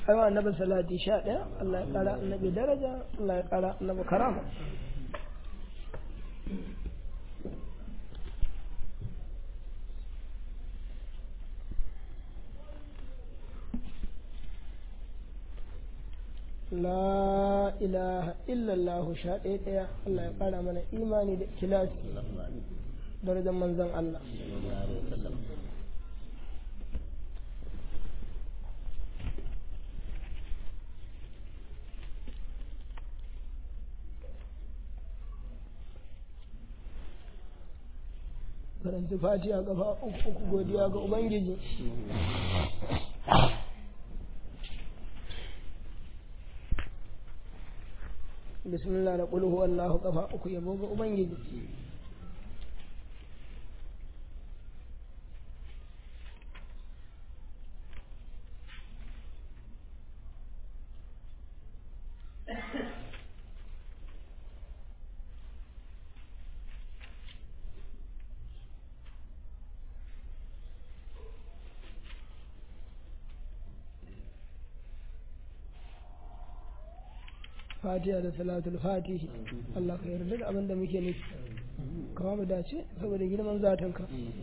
aiwa annabi salati sha ɗaya Allah ya ƙara annabi daraja Allah ya ƙara annabi karama la ilaha illallah sha ɗaya ɗaya Allah ya ƙara mana imani da kilasi darajar manzon Allah karanci fatiha kafa uku uku godiya ga ubangiji bismillah da qul huwallahu kafa uku yabo ga ubangiji fatiha da salatul fatihi Allah ka yarda da abin da muke nufi kama mu dace saboda girman zatinka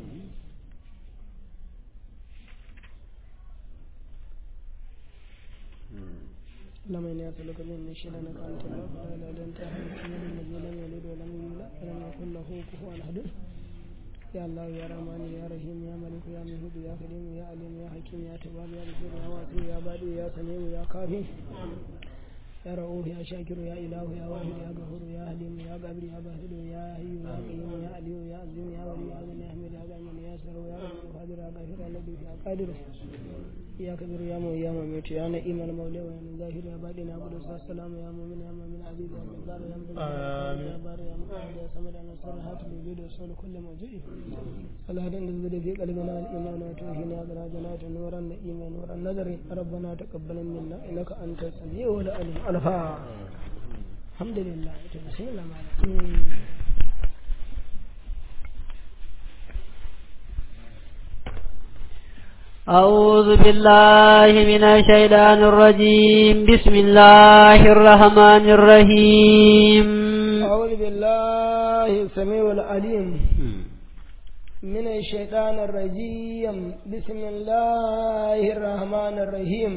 لما يسألك من الشيء لأنك أنت الله فلا إله إلا أنت أحد الذي لم يلد ولم يولد ولم يكن له كفوا أحد يا الله يا رحمن يا رحيم يا ملك يا مهود يا كريم يا عليم يا حكيم يا تواب يا بصير يا واسع يا بادي يا سميع يا كافي يا رؤوف يا شاكر يا إله يا واحد يا غفور يا حليم يا قابل يا باسل يا حي يا قيوم يا علي يا عظيم يا ولي يا غني يا حميد يا غني يا سر يا رب قادر يا غافر يا لطيف يا قادر يا كبير يا مو يا مميت يا نعيم المولى ويا من ظاهر يا باطن يا قدوس السلام يا مؤمن يا مؤمن عزيز يا جبار يا مدبر يا بار يا مقتدر يا صمد يا نصر هات الوجود والصول كل موجود صلاة تزيد في قلبنا الإيمان وتوحينا براجنا نورا نعيما نورا نذر ربنا تقبل منا إنك أنت السميع العليم الفا الحمد لله بسم الله أعوذ بالله من الشيطان الرجيم بسم الله الرحمن الرحيم أعوذ بالله السميع العليم من الشيطان الرجيم بسم الله الرحمن الرحيم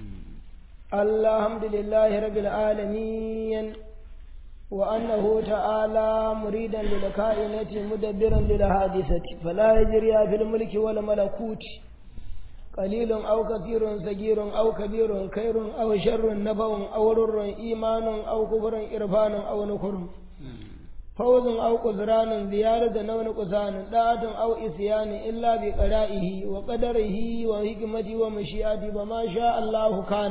الحمد لله رب العالمين وأنه تعالى مريدا للكائنة مدبرا للحادثة فلا يجري في الملك والملكوت قليل أو كثير صغير أو كبير خير أو شر نبأ أو رر إيمان أو كفر إرفان أو نكر فوز أو قدران زيادة أو نقصان طاعة أو إسيان إلا بقرائه وقدره وحكمته ومشيئته وما شاء الله كان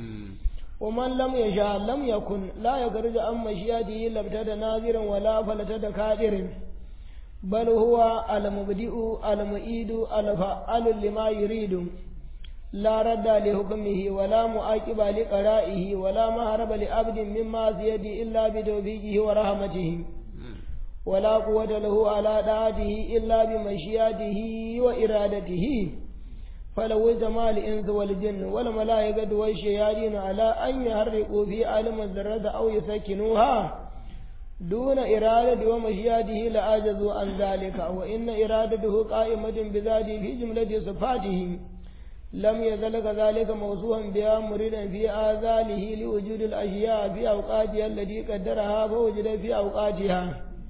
ومن لم يشاء لم يكن لا يخرج عن مشيئته لابتدى ناظرا ولا فلتد كادر بل هو المبدئ المعيد الفعال لما يريد لا رد لحكمه ولا معاقب لقرائه ولا مهرب لعبد من معصيته إلا بتوفيقه ورحمته ولا قوة له على طاعته إلا بمشيئته وإرادته فلو اجتمع الإنس والجن والملائكة والشياطين على أن يحرقوا في عالم الذرة أو يسكنوها دون إرادة ومشيئته لعجزوا عن ذلك وإن إرادته قائمة بذاته في جملة صفاته لم يزل كذلك موصوفا بها مريدا في آذاله لوجود الأشياء في أوقاتها التي قدرها فوجد في أوقاتها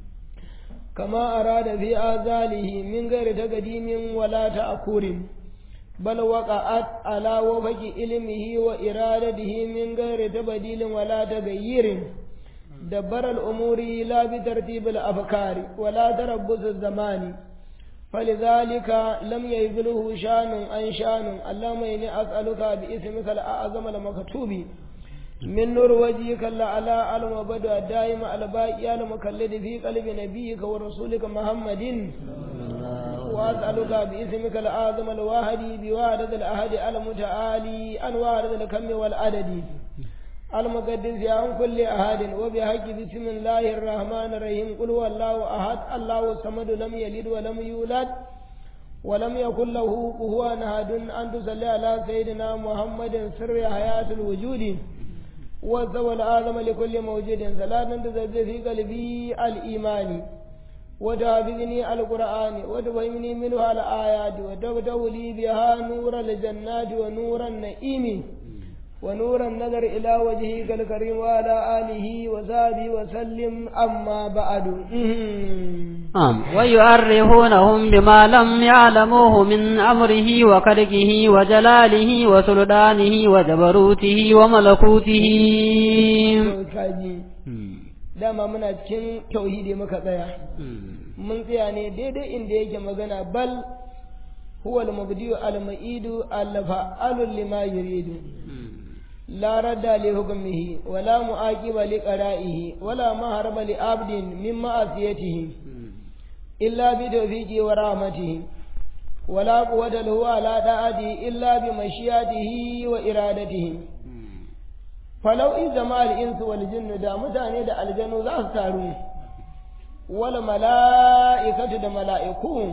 كما أراد في آذاله من غير تقديم ولا تأخر بل وقعت على وفق علمه وإرادته من غير تبديل ولا تغيير دبر الأمور لا بترتيب الأفكار ولا تربص الزمان فلذلك لم يبلغه شان عن شان اللهم إني أسألك باسمك الأعظم المكتوب من نور وجهك الأعلى المبدع الدائم الباقي المكلد في قلب نبيك ورسولك محمد وأسألك باسمك الأعظم الواحد بوحدة الأحد المتعالي أنوار الكم والعدد المقدس عن كل أحد وبحق بسم الله الرحمن الرحيم قل هو الله أحد الله الصمد لم يلد ولم يولد ولم يكن له كفوا أحد أن تصلي على سيدنا محمد سر حياة الوجود والثوى الآدم لكل موجود صلاة تزد في قلبي الإيمان وتحفظني القرآن وتفهمني منها الآيات وتفتح لي بها نور الجنات ونور النعيم ونور النظر إلى وجهك الكريم وعلى آله وصحبه وسلم أما بعد نعم ويعرفونهم بما لم يعلموه من أمره وخلقه وجلاله وسلطانه وجبروته وملكوته dama muna cikin tauhidi muka tsaya mun tsaya ne daidai inda yake magana bal huwa al-mubdi'u al-ma'idu al-fa'alu lima yuridu لا رد لحكمه ولا معاقب لقرائه ولا مهرب لعبد من معصيته إلا بتوفيقه ورحمته ولا قوة له على طاعته إلا بمشيئته وإرادته فلو إذا ما الإنس والجن دا متاني دا الجن ذا سارون والملائكة دا ملائكون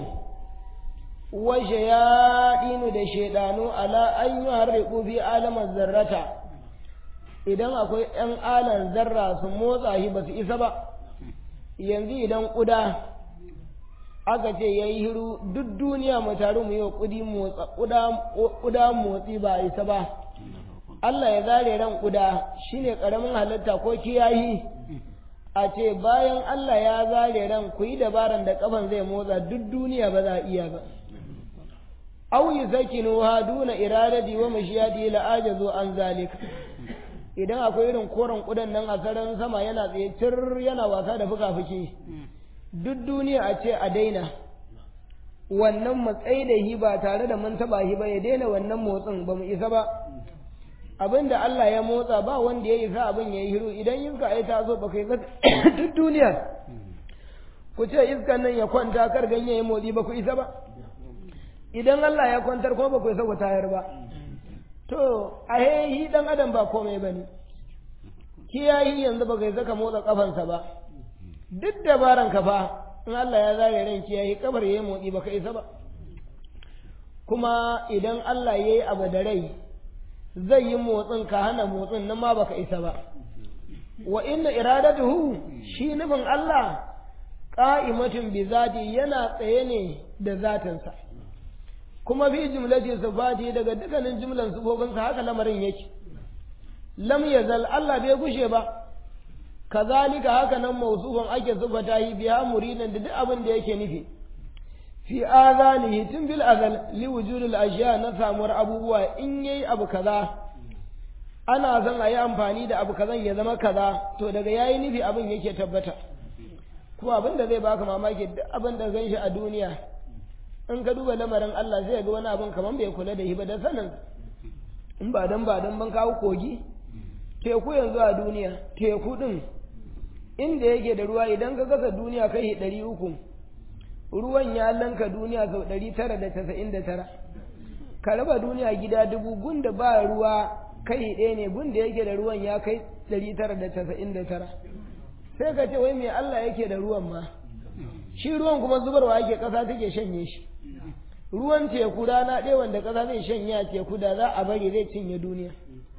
وشياطين دا شيطانو على أن يحرقوا في عالم الذرة idan akwai ‘yan alan zarra su motsa shi ba su isa ba yanzu idan ƙuda aka ce ya yi hiru duk duniya mu taru mu yi wa ƙuda motsi ba a isa ba Allah ya zare ran ƙuda shine ƙaramin halitta ko kiyayi a ce bayan Allah ya zare ran ku yi dabaran da kafan zai motsa duk duniya ba za a iya ba aw yusakinuha duna iradati wa mashiyati la ajazu an zalika idan akwai irin koren kudan nan a sararin sama yana tsaye cir yana wasa da fuka-fuki duk duniya a ce a daina wannan matsayi da hi ba tare da mun taba hi ba ya daina wannan motsin ba mu isa ba abin da Allah ya motsa ba wanda ya isa abin ya yi hiru idan iska ai ta zo ba kai duk duniya ku ce iskan nan ya kwanta kar ganye ya motsi ba ku isa ba idan Allah ya kwantar kuma ba ku isa ku tayar ba to a hi dan adam ba komai bane kiyayi yanzu ba kai saka motsa kafansa ba duk dabaran ka fa in Allah ya zare ran kiyayi kabar yayi motsi ba ka isa ba kuma idan Allah yayi abu da rai zai yi motsin ka hana motsin nan ma baka isa ba wa inna iradatuhu shi nufin Allah qa'imatun bi zati yana tsaye ne da zatinsa kuma fi jumlati sifati daga dukkanin jumlan sifofinsa haka lamarin yake lam yazal Allah bai gushe ba kazalika haka nan mausufan ake sifata yi biya muridan da duk abin da yake nufi fi azanihi tun bil azal li wujudil ashiya na samuwar abubuwa in yayi abu kaza ana son a yi amfani da abu kazan ya zama kaza to daga yayi nufi abin yake tabbata kuma abin da zai baka mamaki duk abin da gan shi a duniya in ka duba lamarin Allah zai ga wani abin kaman bai kula da shi ba da sanin in ba dan ba dan ban kawo kogi teku yanzu a duniya teku din inda yake da ruwa idan ka gasa duniya kai ɗari uku ruwan ya lanka duniya sau ɗari tara da casa'in da tara ka raba duniya gida dubu gunda ba ruwa kai ɗaya ne gunda yake da ruwan ya kai ɗari tara da casa'in da tara sai ka ce wai me Allah yake da ruwan ma shi ruwan kuma zubarwa yake ƙasa take shanye shi ruwan teku rana ɗaya wanda ƙasa zai shanye a teku da za a bari zai cinye duniya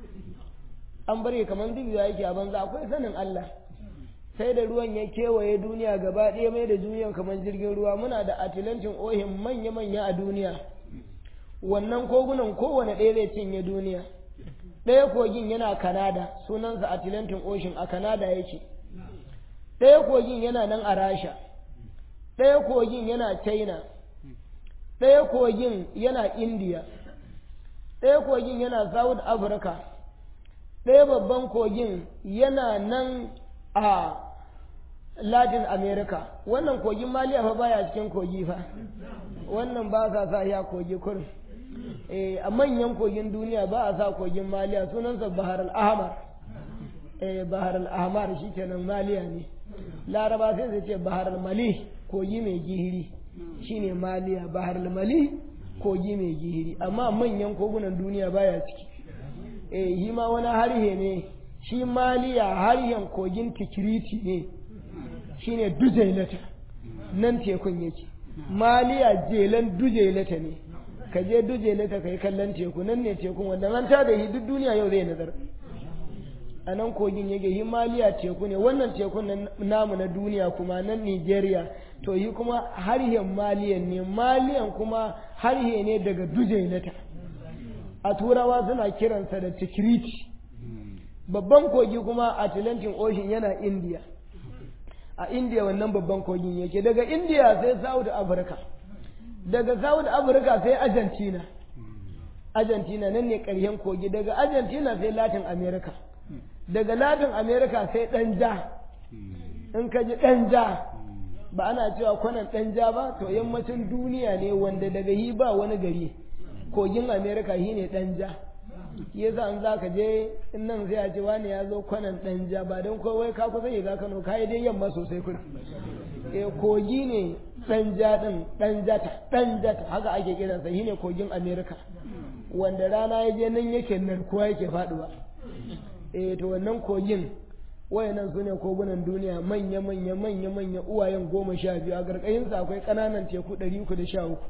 an bari kamar dubiya yake a banza akwai sanin Allah sai da ruwan ya kewaye duniya gaba ɗaya mai da duniyan kamar jirgin ruwa muna da atilancin ohin manya-manya a duniya wannan kogunan kowane ɗaya zai cinye duniya ɗaya kogin yana kanada sunansa atlantic ocean a kanada yake ɗaya kogin yana nan a rasha ɗaya kogin yana china ɗaya kogin yana india ɗaya kogin yana south africa ɗaya babban kogin yana nan a latin america wannan kogin maliya fa baya cikin kogi fa wannan ba sa sa ya kogi kurin eh a manyan kogin duniya ba a sa kogin maliya sunansa bahar al-ahmar eh bahar al-ahmar shikenan maliya ne laraba sai su ce bahar al-mali kogi mai gihiri shine maliya bahar al-mali kogi mai gihiri amma manyan kogunan duniya baya ciki eh shi ma wani harhe ne shi maliya harhen kogin tikiriti ne shine dujailata nan tekun yake maliya jelan dujelata ne ka je dujelata ka yi kallon teku nan ne tekun wanda an ta da shi duk duniya yau zai nazar a nan kogin yake yi maliya teku ne wannan tekun namu na duniya kuma nan nigeria to yi kuma harshen maliyan ne maliyan kuma harshe ne daga dujelata a turawa suna kiransa da tikiriti babban kogi kuma atlantic ocean yana india a india wannan babban kogin yake daga india sai south africa daga south africa sai argentina argentina nan ne ƙarshen kogi daga argentina sai latin america daga latin america sai ɗanja in ka ji ɗanja ba ana cewa kwanan ɗanja ba to yammacin duniya ne wanda daga yi ba wani gari kogin america shi ne ɗanja shi yasa an za ka je in nan sai a ce wani ya zo kwanan ɗanja ba don kowai ka kusa ga kano ka yi dai yamma sosai kuna e kogi ne ɗanja ɗin ɗanjata ɗanjata haka ake kiransa shi ne kogin america wanda rana ya je nan yake narkuwa yake faɗuwa e to wannan kogin wayannan su ne kogunan duniya manya manya manya manya uwayen goma sha biyu a ƙarƙashinsu akwai ƙananan teku ɗari uku da sha uku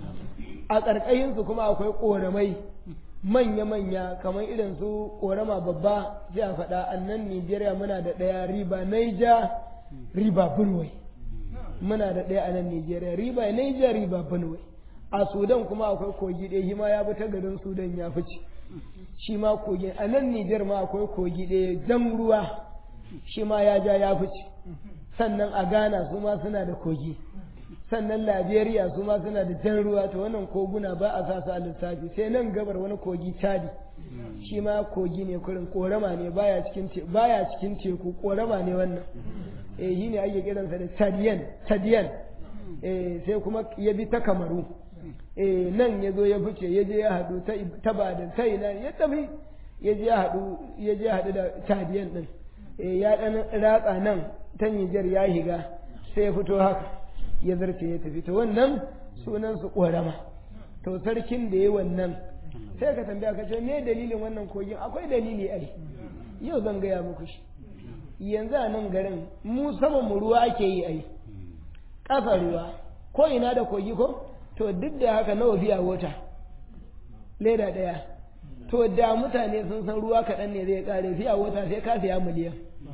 a ƙarƙashinsu kuma akwai ƙoramai manya-manya kamar irin su ƙorama babba sai a faɗa a nan Nijeriya muna da ɗaya riba Naija riba Benue muna da ɗaya a nan Nijeriya riba Naija riba Benue a Sudan kuma akwai kogi ɗaya shi ma ya bi ta garin Sudan ya fice shi ma kogi a nan Nijar ma akwai kogi ɗaya jan ruwa shi ma ya ja ya fice sannan a Ghana su ma suna da kogi sannan Liberia su ma suna da jan ruwa to wannan koguna ba a sa su a lissafi sai nan gabar wani kogi Chadi shi ma kogi ne kurin korama ne baya cikin baya cikin teku korama ne wannan eh shi ne ake kiransa da Chadian Chadian eh sai kuma ya bi ta Kamaru eh nan ya zo ya fice ya je ya haɗu ta ta Badan ta ina ya tafi ya je ya haɗu ya je haɗu da Chadian din eh ya dan ratsa nan ta Niger ya higa sai ya fito haka ya zarce ya tafi to wannan sunan su ƙorama to sarkin da ya wannan sai ka tambaya ka ce me dalilin wannan kogin akwai dalili ai yau zan gaya muku shi yanzu a nan garin mu saman mu ruwa ake yi ai ƙasa ruwa ko ina da kogi ko to duk da haka nawa biya wata leda ɗaya to da mutane sun san ruwa kaɗan ne zai ƙare fiya wata sai ka siya miliyan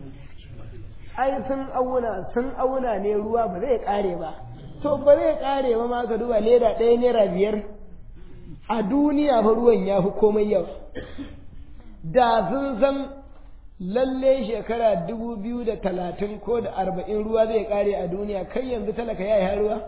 ai sun auna sun auna ne ruwa ba zai kare ba to ba zai kare ba ma ka duba leda ɗaya naira biyar a duniya fa ruwan ya fi komai yau da sun san lalle shekara dubu biyu da talatin ko da arba'in ruwa zai kare a duniya kai yanzu talaka ya yi ruwa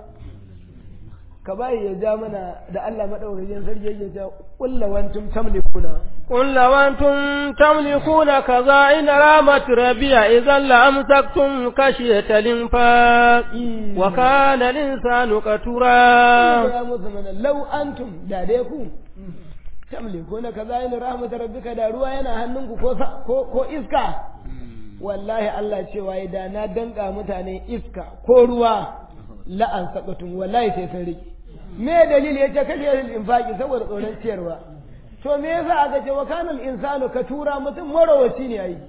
ka bayi ya ja mana da Allah maɗaukakin sarki yake cewa ƙulla wantum tamlikuna قل لو أنتم تملكون خزائن رحمة ربي إذا لأمسكتم خشية الإنفاق وكان الإنسان قتورا يا مسلمين لو أنتم داديكم تملكون خزائن رحمة ربك دا ruwa yana hannunku ko ko iska wallahi Allah cewa da na danka mutane iska ko ruwa la'an sakatun wallahi sai sun rike me dalili yace kashe infaki saboda tsoron ciyarwa to me yasa aka ce wa kanal insanu ka tura mutum marawaci ne ai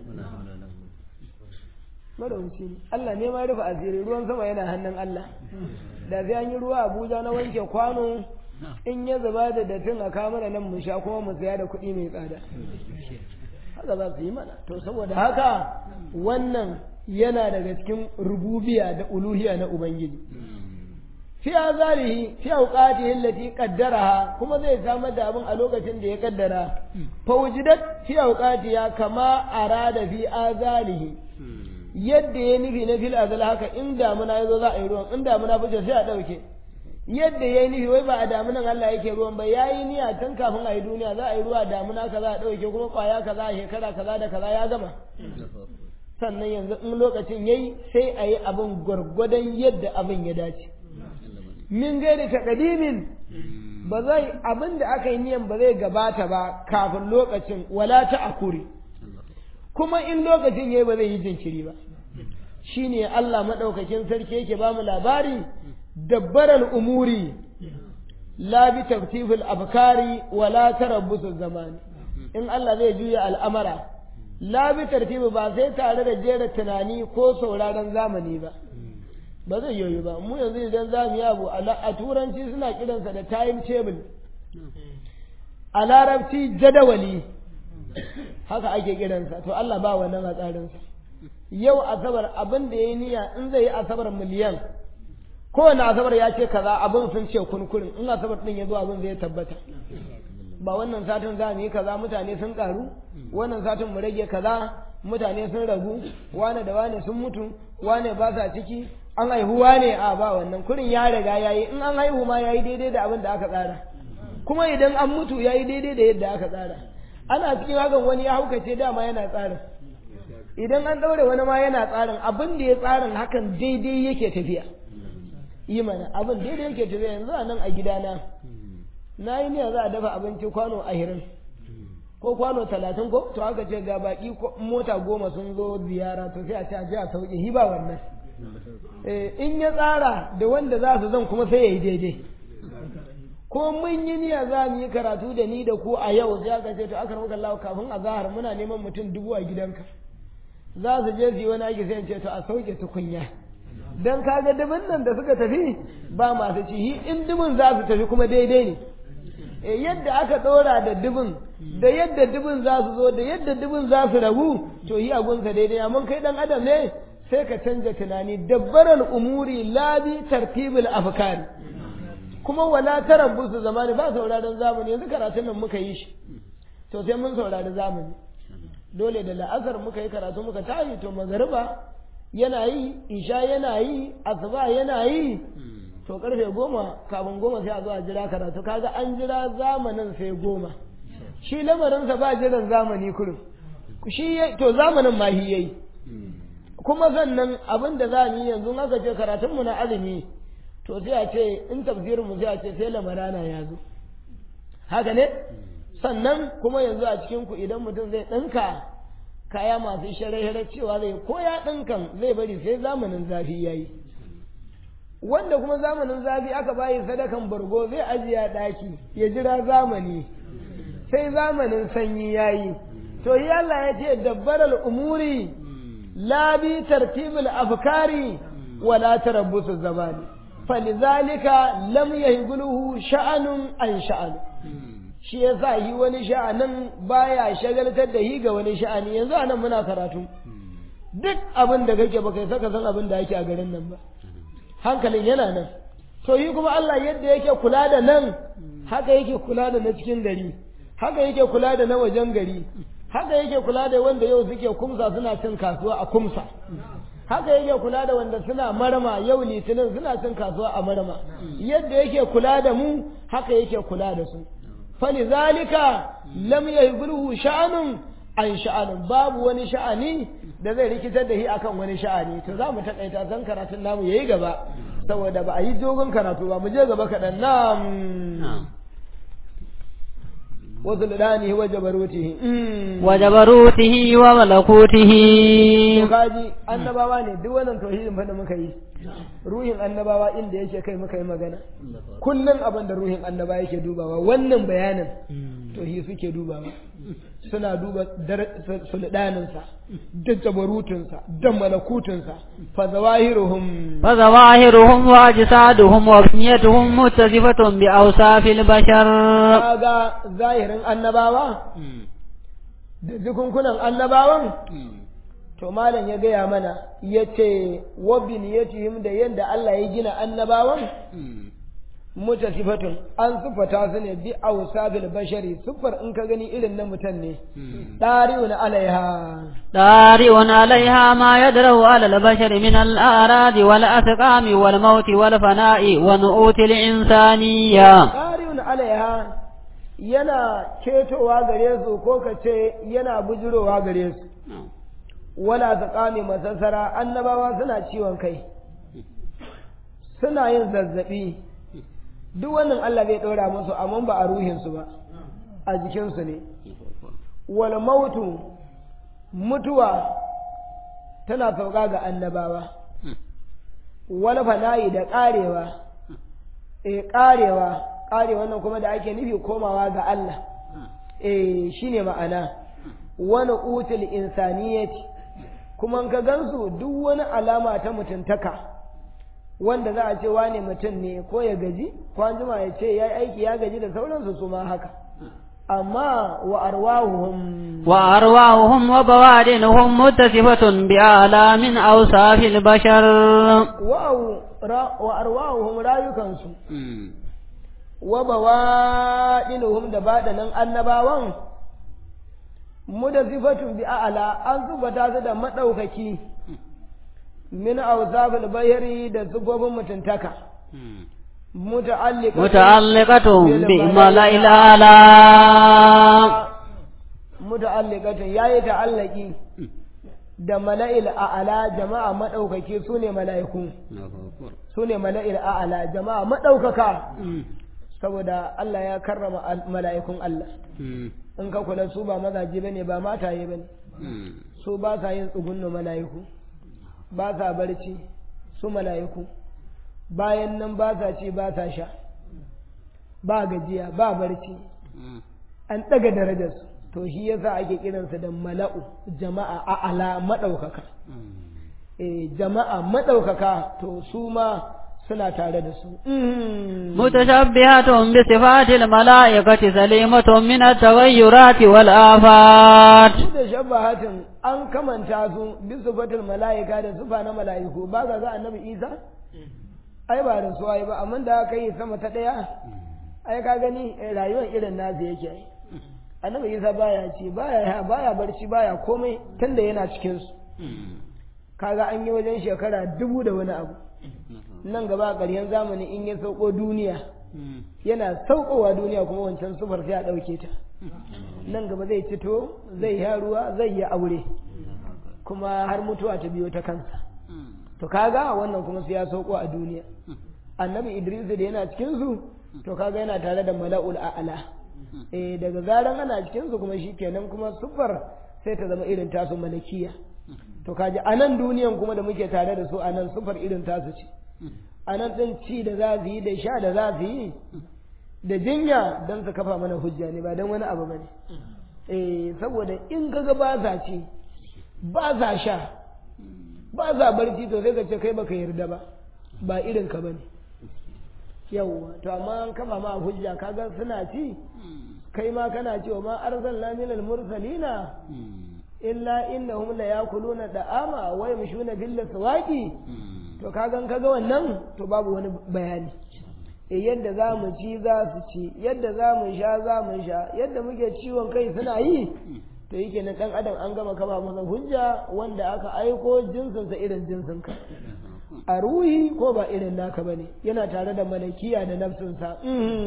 marawaci ne Allah ne ma rufe asiri ruwan sama yana hannun Allah da zai an yi ruwa Abuja na wanke kwano in ya zuba da datin a kamar nan mu sha kuma mu saya da kuɗi mai tsada haka za su yi mana to saboda haka wannan yana daga cikin rububiya da uluhiya na ubangiji fi azalihi fi awqatihi allati qaddaraha kuma zai samar da abin a lokacin da ya kaddara fa wujidat fi awqatiha kama arada fi azalihi yadda ya nufi na fil azal haka in damuna yazo za a yi ruwan in damuna fice sai a dauke yadda ya nufi wai ba a damunan Allah yake ruwan ba yayi niyya tun kafin a yi duniya za a yi ruwa damuna kaza a dauke kuma kwaya kaza a shekara kaza da kaza ya gama sannan yanzu in lokacin yayi sai a yi abin gwargwadon yadda abin ya dace min gaida taqdimin ba zai abin da aka yi niyan ba zai gabata ba kafin lokacin wala ta akuri kuma in lokacin yayi ba zai yi jinkiri ba shine Allah madaukakin sarki yake ba mu labari dabbaral umuri la bi tartibul abkari wala tarabbusu zamani in Allah zai juya al'amara la bi tartibi ba sai tare da jera tunani ko sauraron zamani ba ba zai yoyi ba mu yanzu idan za mu yi abu a turanci suna kiransa da time table a larabci jadawali haka ake kiransa to Allah ba wannan a tsarinsa yau asabar abin da ya yi niyya in zai yi asabar miliyan kowane asabar ya ce kaza abin sun ce kunkurin in asabar din ya zo abin zai tabbata ba wannan satin za mu yi kaza mutane sun karu wannan satin mu rage kaza mutane sun ragu wane da wane sun mutu wane ba sa ciki an haihu wane a ba wannan kurin ya riga yayi in an haihu ma yayi daidai da abin da aka tsara kuma idan an mutu yayi daidai da yadda aka tsara ana cikin hakan wani ya haukace dama yana tsarin idan an daure wani ma yana tsarin abin da ya tsarin hakan daidai yake tafiya yi mana abin daidai yake tafiya yanzu a nan a gidana na yi niyya za a dafa abinci kwano ahirin ko kwano talatin ko to aka ce ga baki mota goma sun zo ziyara to sai a ce a je a sauke hiba wannan in ya tsara da wanda za su zan kuma sai ya yi daidai ko mun yi niyya za mu yi karatu da ni da ku a yau sai aka ce to aka rabu Allah kafin a zahar muna neman mutum dubu a gidanka za su je su yi wani aiki sai ce to a sauke tukunya dan kaga dubin nan da suka tafi ba masu ci in dubin za su tafi kuma daidai ne e yadda aka ɗora da dubin da yadda dubin za su zo da yadda dubin za su rabu to yi abunsa daidai amma kai dan adam ne sai ka canja tunani dabbaran umuri labi tartibul afkari kuma wala tarabbusu zamani ba sauraron zamani yanzu karatun nan muka yi shi to sai mun saurari zamani dole da la'asar muka yi karatu muka tashi to magariba yana yi isha yana yi asuba yana yi to karfe goma kafin goma sai a zo a jira karatu kaga an jira zamanin sai goma shi lamarinsa ba jiran zamani kurum shi to zamanin ma shi yayi kuma sannan abin da za mu yi yanzu aka ce karatunmu na azumi to sai a ce in tafsirinmu sai a ce sai lamarana ya zo haka ne sannan kuma yanzu a cikin ku idan mutum zai ɗinka kaya masu shara-shara cewa zai ko ya ɗinkan zai bari sai zamanin zafi ya yi wanda kuma zamanin zafi aka bayi sadakan bargo zai ajiye ɗaki ya jira zamani sai zamanin sanyi ya yi to yi Allah ya ce dabbaral umuri la bi tartibul afkari wala tarabbusu zamani falizalika lam yahguluhu sha'anun an sha'an shi yasa yi wani sha'anin baya shagaltar da hi ga wani sha'ani yanzu anan muna karatu duk abin da kake baka saka san abin da yake a garin nan ba hankalin yana nan to yi kuma Allah yadda yake kula da nan haka yake kula da na cikin gari haka yake kula da na wajen gari haka yake kula da wanda yau suke kumsa suna cin kasuwa a kumsa haka yake kula da wanda suna marama yau litinin suna cin kasuwa a marama yadda yake kula da mu haka yake kula da su falizalika lam yahgulhu sha'anun an sha'anin babu wani sha'ani da zai rikitar da shi akan wani sha'ani to za mu taƙaita san karatun namu yayi gaba saboda ba a yi dogon karatu ba mu je gaba kaɗan nam وسلطانه وجبروته وجبروته وملكوته kaji annabawa ne duk wannan tauhidin fa da muka yi ruhin annabawa inda yake kai muka yi magana kullum abin da ruhin annaba yake dubawa wannan bayanin tauhid suke dubawa suna duba sulɗaninsa da jabarutunsa da malakutunsa fa zawahiruhum fa zawahiruhum wa ajsaduhum wa afniyatuhum muttasifatun bi awsafil bashar kaga zahirin annabawa da jikunkunan annabawan to malam ya gaya mana ya ce wa biniyatihim da yadda Allah ya gina annabawan mutasifatun an siffata su ne bi awsabil bashari siffar in ka gani irin na mutum ne dari'un alaiha dari'un alaiha ma yadrahu ala al-bashar min al-arad wal asqam wal maut wal fana'i wa nu'ut al-insaniyya dari'un alaiha yana ketowa gare su ko ka ce yana bujurowa gare su wala asqami masassara annabawa suna ciwon kai suna yin zazzabi duk wannan Allah bai ɗora musu amma ba a ruhinsu ba a jikinsu ne wal mautu mutuwa tana sauka ga annabawa wal fana'i da ƙarewa e ƙarewa ƙarewa nan kuma da ake nufi komawa ga Allah e shine ma'ana wani utul insaniyati kuma ka gansu duk wani alama ta mutuntaka wanda za a ce wane mutum ne ko ya gaji ko an jima ya ce ya yi aiki ya gaji da sauransu su ma haka amma wa arwahuhum wa arwahuhum wa bawadinhum muttasifatu bi ala min awsafil bashar wa arwahuhum rayukansu wa bawadinuhum da badanan annabawan mutasifatun bi ala an zubata su da madaukaki min awsafil bayri da zubobin mutuntaka muta'alliqatun bi mala'il ala muta'alliqatun yayi ta'allaki da mala'il a'ala jama'a madaukake sune mala'iku sune mala'il a'ala jama'a madaukaka saboda Allah ya karrama mala'ikun Allah in ka kula su ba mazaje bane ba mataye bane su ba sa yin tsugunno mala'iku ba sa barci su mala'iku bayan nan ba sa ci ba sa sha ba gajiya ba barci an ɗaga darajarsu to shi yasa ake kiransa da mala'u jama'a a'ala maɗaukaka eh jama'a maɗaukaka to su ma suna tare da su mutashabbihatun bi sifatil mala'ikati salimatun min at-taghayyurati wal afat mutashabbihatun an kamanta su bi sifatil mala'ika da sifa na mala'iku ba ga ga annabi Isa ai ba da su ai ba amma da aka yi sama ta daya ai ka gani rayuwar irin nasu yake ai annabi Isa baya ci baya baya barci baya komai tunda yana cikin su kaga an yi wajen shekara dubu da wani abu nan gaba ƙarshen zamani in ya sauko duniya yana saukowa duniya kuma wancan sufar sai a ɗauke ta nan gaba zai cito zai ya ruwa zai yi aure kuma har mutuwa ta biyo ta kansa to kaga wannan kuma sai ya sauko a duniya annabi idris da yana cikin su to kaga yana tare da mala'ul a'la eh daga zaran ana cikin su kuma shikenan kuma sufar sai ta zama irin tasu malakiya to kaji a nan duniyan kuma da muke tare da su a nan sufar irin tasu ce a nan ɗin ci da za su yi da sha da za su yi da jinya don su kafa mana hujja ne ba don wani abu ba ne eh saboda in kaga ba sa ci ba sa sha ba sa barci to sai ka ce kai baka yarda ba ba irin ka bane yawwa to amma an kafa ma hujja kaga suna ci kai ma kana cewa ma arsalna minal mursalina illa innahum la yakuluna da'ama wa yamshuna bil aswaqi to kagan kaga wannan to babu wani bayani e yadda za mu ci za su ci yadda za mu sha za mu sha yadda muke ciwon kai suna yi to yake na dan adam an gama kama masa hujja wanda aka aiko jinsinsa irin jinsinka a ruhi ko ba irin naka bane yana tare da malakiya da nafsinsa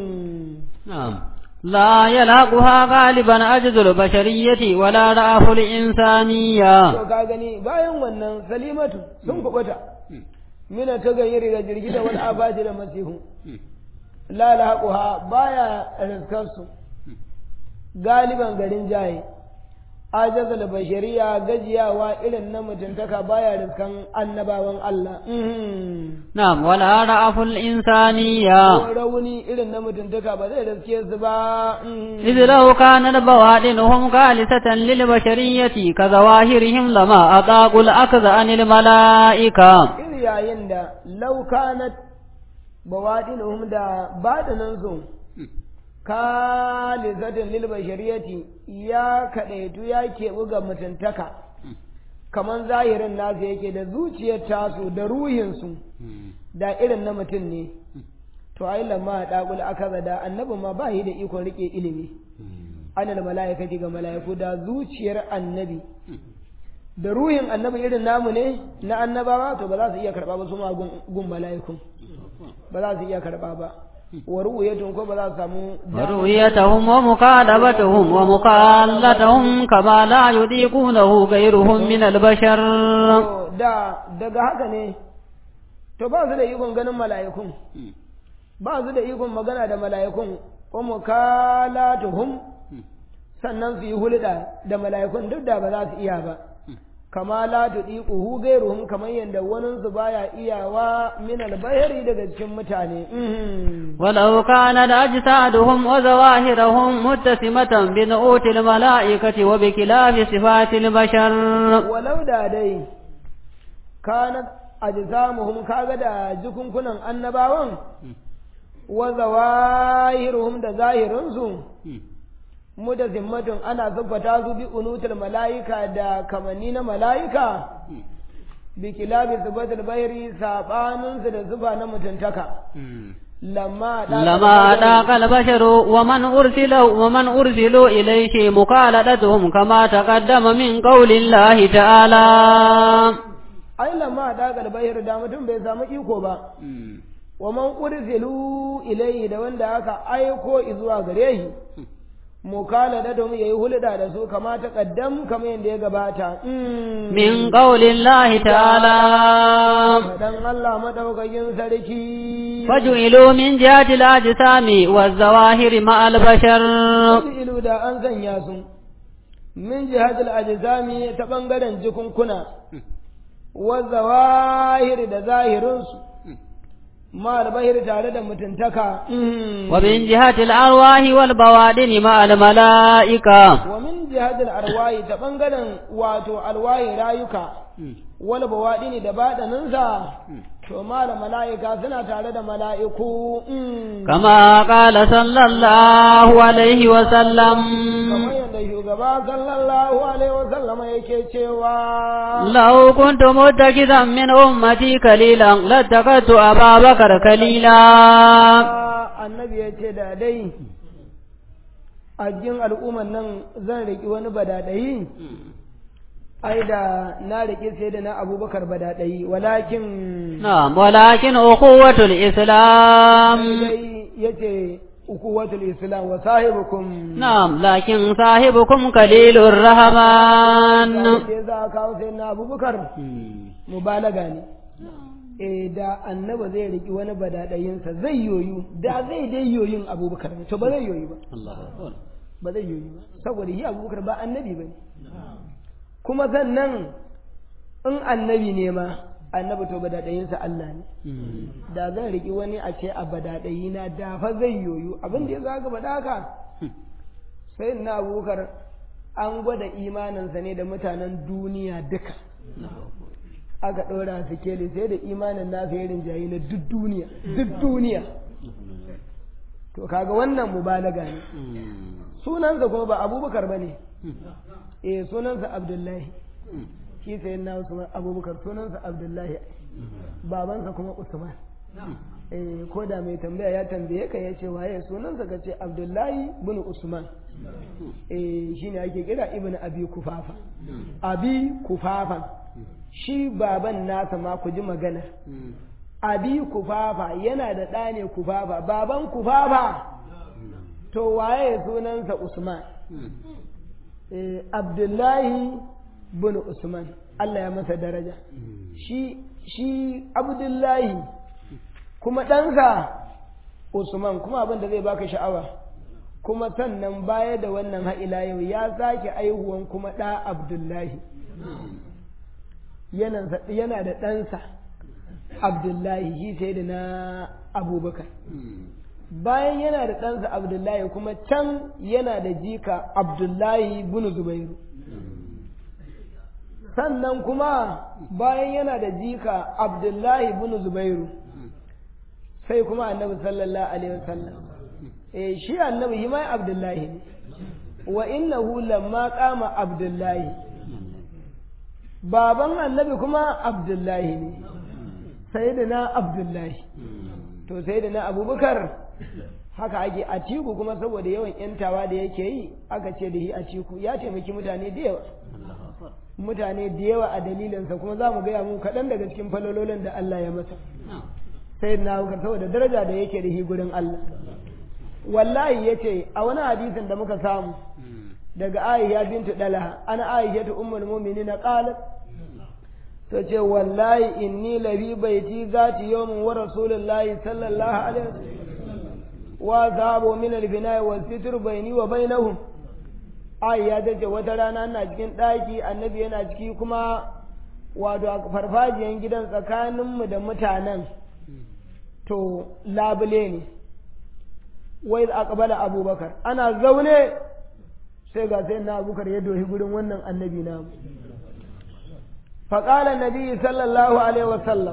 na'am لا يلاقها غالبا أجز البشرية ولا رأف الإنسانية to ka gani bayan wannan salimatu sun kubuta mina ta gayyari da jirgita wani abadi da masihu la laquha baya rizkar su galiban garin jaye ajazal bashariya gajiyawa irin na mutuntaka baya rizkan annabawan Allah نعم ولا رأف الإنسانية rauni irin na mutuntaka ba zai riske su ba إذ لو كانت بوادنهم خالصة للبشرية كظواهرهم لما أطاقوا الأخذ عن الملائكة iri yayin da laukanat bawaɗinuhum da baɗinansu kalizatin lil bashariyati ya kaɗaitu ya keɓu ga mutuntaka kamar zahirin nasu yake da zuciyar tasu da ruhinsu da irin na mutum ne to ai lamma ɗaƙul aka da annabi ma ba yi da ikon riƙe ilimi anal mala'ikati ga mala'iku da zuciyar annabi da ruhin annabi irin namu ne na annabawa to ba za su iya karɓa ba su ma gun mala'ikun ba za su iya karɓa ba wa ru'yatun ko ba za su samu ورؤيتهم ومكالبتهم ومقالتهم كما لا يضيقونه غيرهم من البشر To, da daga haka ne to ba su da ikon ganin mala'ikun ba su da ikon magana da mala'ikun wa mukalatuhum sannan su yi hulɗa da mala'ikun duk da ba za su iya ba kama la tudiquhu ghayruhum kamar yanda wanin su baya iyawa min albayri daga cikin mutane ولو كانت أجسادهم وظواهرهم متسمة بنعوت الملائكة وبكلاف صفات البشر walau da dai kanat ajsamuhum kaga da jikunkunan annabawan wa zawahiruhum da zahirinsu mu da zimmatun ana zubbata su bi unutul mala'ika da kamanni na mala'ika bi kilabi zubatul bayri sabanin su da zuba na mutuntaka lamma لما ذاق البشر ومن أرسلوا ومن أرسلوا إليه مخالطتهم كما تقدم من قول الله تعالى ai lamma dagal bayr da mutum bai samu iko ba wa man ursilu ilayhi da wanda aka aiko zuwa gare shi mukala da domin yayi hulɗa da su kama ta kaddam kamar yadda ya gabata من قول الله تعالى dan Allah madaukakin sarki فجعلوا من جهة الأجسام والظواهر مع البشر ilu da an sanya su min jihadil ajzami ta bangaren jikunkuna wa zawahir da zahirinsu ma albahir tare da mutuntaka ومن جهة الأرواح والبوادن مع الملائكة wa min jihadil arwahi ta bangaren wato alwahi rayuka wal bawadini da badaninsa to mala mala'ika suna tare da mala'iku كما قال صلى الله عليه وسلم kamar yadda shugaba sallallahu alaihi wasallama yake cewa لو كنت متخذا من أمتي كليلا لاتخذت أبا بكر كليلا annabi ya ce da dai a cikin al'umman nan zan riƙi wani badadayi ai da na riƙi sai da na abubakar badadayi walakin نعم ولكن أخوة الإسلام dai ya ce ukuwatul islam wa sahibukum نعم لكن صاحبكم قليل الرحمن sai za a kawo sai na abubakar mubalaga ne eh da annaba zai riki wani badadayinsa zai yoyu da zai dai yoyin abubakar ne to ba zai yoyi ba ba zai yoyi ba saboda shi abubakar ba annabi ba ne kuma sannan in annabi ne ma annabi to badadayinsa Allah ne da zan riki wani a ce a badadayina da fa zai yoyu abin da ya zaga faɗa haka sai na abubakar an gwada imaninsa ne da mutanen duniya duka aka ɗora su keli sai da imanin nasa ya rinjaye na duk duniya duk duniya to kaga wannan mubalaga ne sunansa kuma ba abubakar ba ne eh sunansa abdullahi shi sai na usman abubakar sunansa abdullahi babansa kuma usman eh ko da mai tambaya ya tambaye ka ya ce waye sunansa ka ce abdullahi bin usman eh shine ake kira ibn abi kufafa abi kufafan shi baban nasa ma ku ji magana abi kufafa yana da ɗa ne kufafa baban kufafa to waye sunansa usman eh abdullahi bin usman Allah ya masa daraja shi shi abdullahi kuma ɗansa usman kuma abin da zai baka sha'awa kuma sannan baya da wannan ha'ila yau ya sake aihuwan kuma ɗa abdullahi yana da ɗansa abdullahi shi sai da na abubakar bayan yana da ɗansa abdullahi kuma can yana da jika abdullahi bin zubairu sannan kuma bayan yana da jika abdullahi bin zubairu sai kuma annabi sallallahu alaihi wasallam eh shi annabi shi mai abdullahi ne wa innahu lamma qama abdullahi baban annabi kuma abdullahi ne sayyidina abdullahi to sayyidina abubakar haka ake atiku kuma saboda yawan yantawa da yake yi aka ce da shi atiku ya taimaki mutane da yawa mutane da yawa a dalilinsa kuma za mu gaya mu kaɗan daga cikin falololin da Allah ya masa sai na abubakar saboda daraja da yake da shi gurin Allah wallahi ya ce a wani hadisin da muka samu daga aisha bintu dalaha ana aisha ta ummul mu'minina qalat ta ce wallahi inni labi baiti zati yawmin wa rasulullahi sallallahu alaihi wasallam wa zahabu min al-bina'i wal sitr bayni wa bainahum aisha ta ce wata rana ina cikin daki annabi yana ciki kuma wato a farfajiyan gidan tsakaninmu da mutanen to labule ne wai aqbala abubakar ana zaune sai ga sai na abubakar ya dohi gurin wannan annabi na faƙala nabi sallallahu alaihi wasallam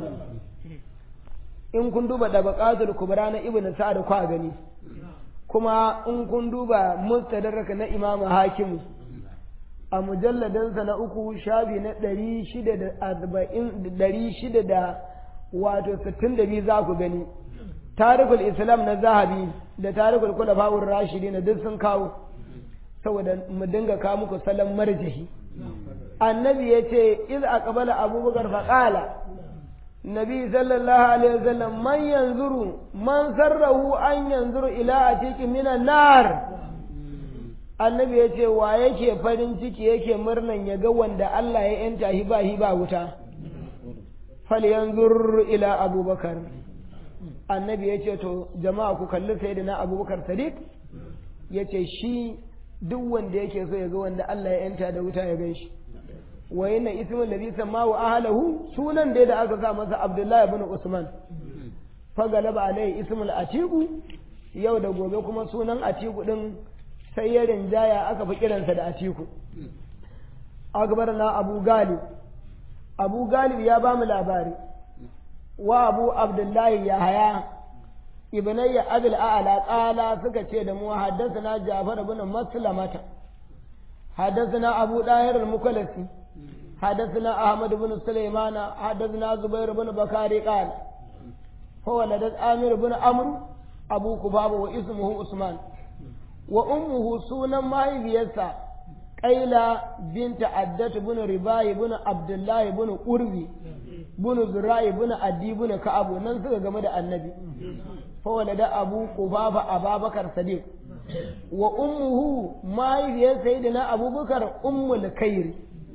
in kun duba dabaqatul kubra na ibnu sa'ad kwa gani kuma in kun duba mustadrak na imam hakim a mujalladansa na uku shafi na ɗari shida da arba'in ɗari shida da wato sittin da biyu za ku gani tarikul islam na zahabi da tarikul kula ba'ur rashidi na duk sun kawo saboda mu dinga kawo muku salon marjahi annabi ya ce iz aqbala abubakar faqala nabi sallallahu alaihi wasallam man yanzuru man sarrahu an yanzuru ila atiqi minan nar annabi ya ce wa yake farin ciki yake murnan ya ga wanda Allah ya yanta hi ba hi ba wuta fal yanzur ila abubakar annabi ya ce to jama'a ku kalli sayyidina abubakar sadiq ya ce shi duk wanda yake so ya ga wanda Allah ya yanta da wuta ya gan shi wa yana ismin ladhi samahu ahlahu sunan da da aka sa masa abdullahi ibn usman fa galaba alai ismul atiku yau da gobe kuma sunan atiku din sai ya rinjaya aka fi kiransa da atiku akbar na abu galib abu galib ya ba mu labari wa abu abdullahi ya haya ibnayya abul a'la qala suka ce da mu haddathana jafar ibn maslamata حدثنا أبو داهر المكلسي حدثنا أحمد بن سليمان حدثنا زبير بن بكاري قال هو لدى آمر بن عمرو أبو كباب واسمه عثمان وأمه سونا ما بيسا قيلة بنت عدة بن رباي بن عبد الله بن أروي بن زراي بن أدي بن كعب ننسى جمد النبي هو لدى أبو كباب أبا بكر صديق wa ummuhu mahaifiyar sayyidina abubakar ummul kairi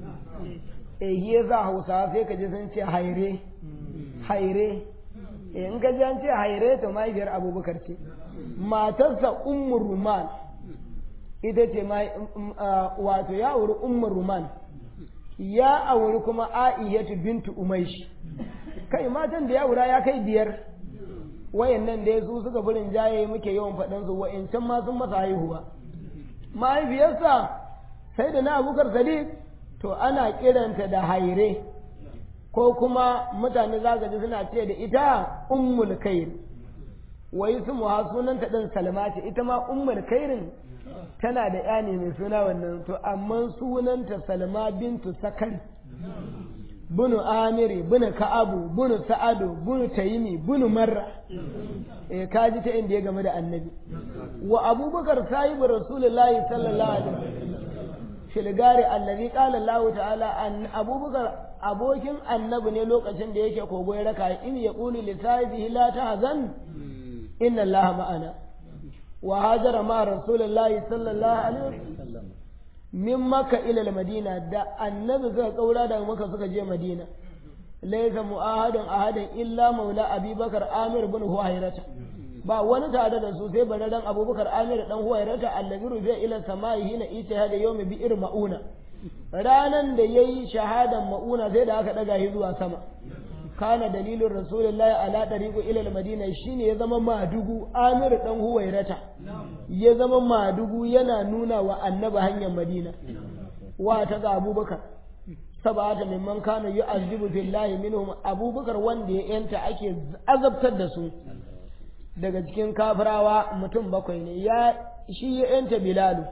eh ya za hausa sai ka ji sun ce haire haire eh in ka ji an ce haire to mahaifiyar abubakar ce matarsa ummul ruman ita ce wato ya auri ummul ruman ya auri kuma aiyatu bintu umaishi kai matan da ya aura ya kai biyar wayannan da su suka burin jaye muke yawan faɗan su wa'incan ma sun masa haihuwa mahaifiyarsa sai da na abukar sadiq to ana kiranta da haire ko kuma mutane za ji suna ce da ita ummul kair wai su muha sunanta ɗin salma ce ita ma ummul kairin tana da ya ne mai suna wannan to amma sunanta salma bintu sakari bunu amiri bunu ka'abu bunu sa'adu bunu tayimi bunu marra eh kaji ta inda ya game da annabi wa abubakar sahibu rasulullahi sallallahu alaihi wasallam shilgari allazi qala Allah ta'ala an abubakar abokin annabi ne lokacin da yake kogo ya raka in ya qulu li sahibihi la tahzan inna Allah ma'ana wa hajara ma rasulullahi sallallahu alaihi wasallam min maka ila madina da annabi suka kaura daga maka suka je madina laysa mu'ahadun ahadin illa maula abubakar amir bin huwairata ba wani tare da su sai bararren abubakar amir dan huwairata allazi rufiya ila samai hina ijtihada yawmi bi ir mauna ranan da yayi shahadan mauna sai da aka daga shi zuwa sama kana dalilin rasulullahi ala dariqu ila madina shine ya zama madugu amir dan huwairata ya zama madugu yana nuna wa annaba hanyar madina wa ta ga abubakar sabata mimman kana yu'azzibu billahi minhum abubakar wanda ya yanta ake azabtar da su daga cikin kafirawa mutum bakwai ne ya shi ya yanta bilalu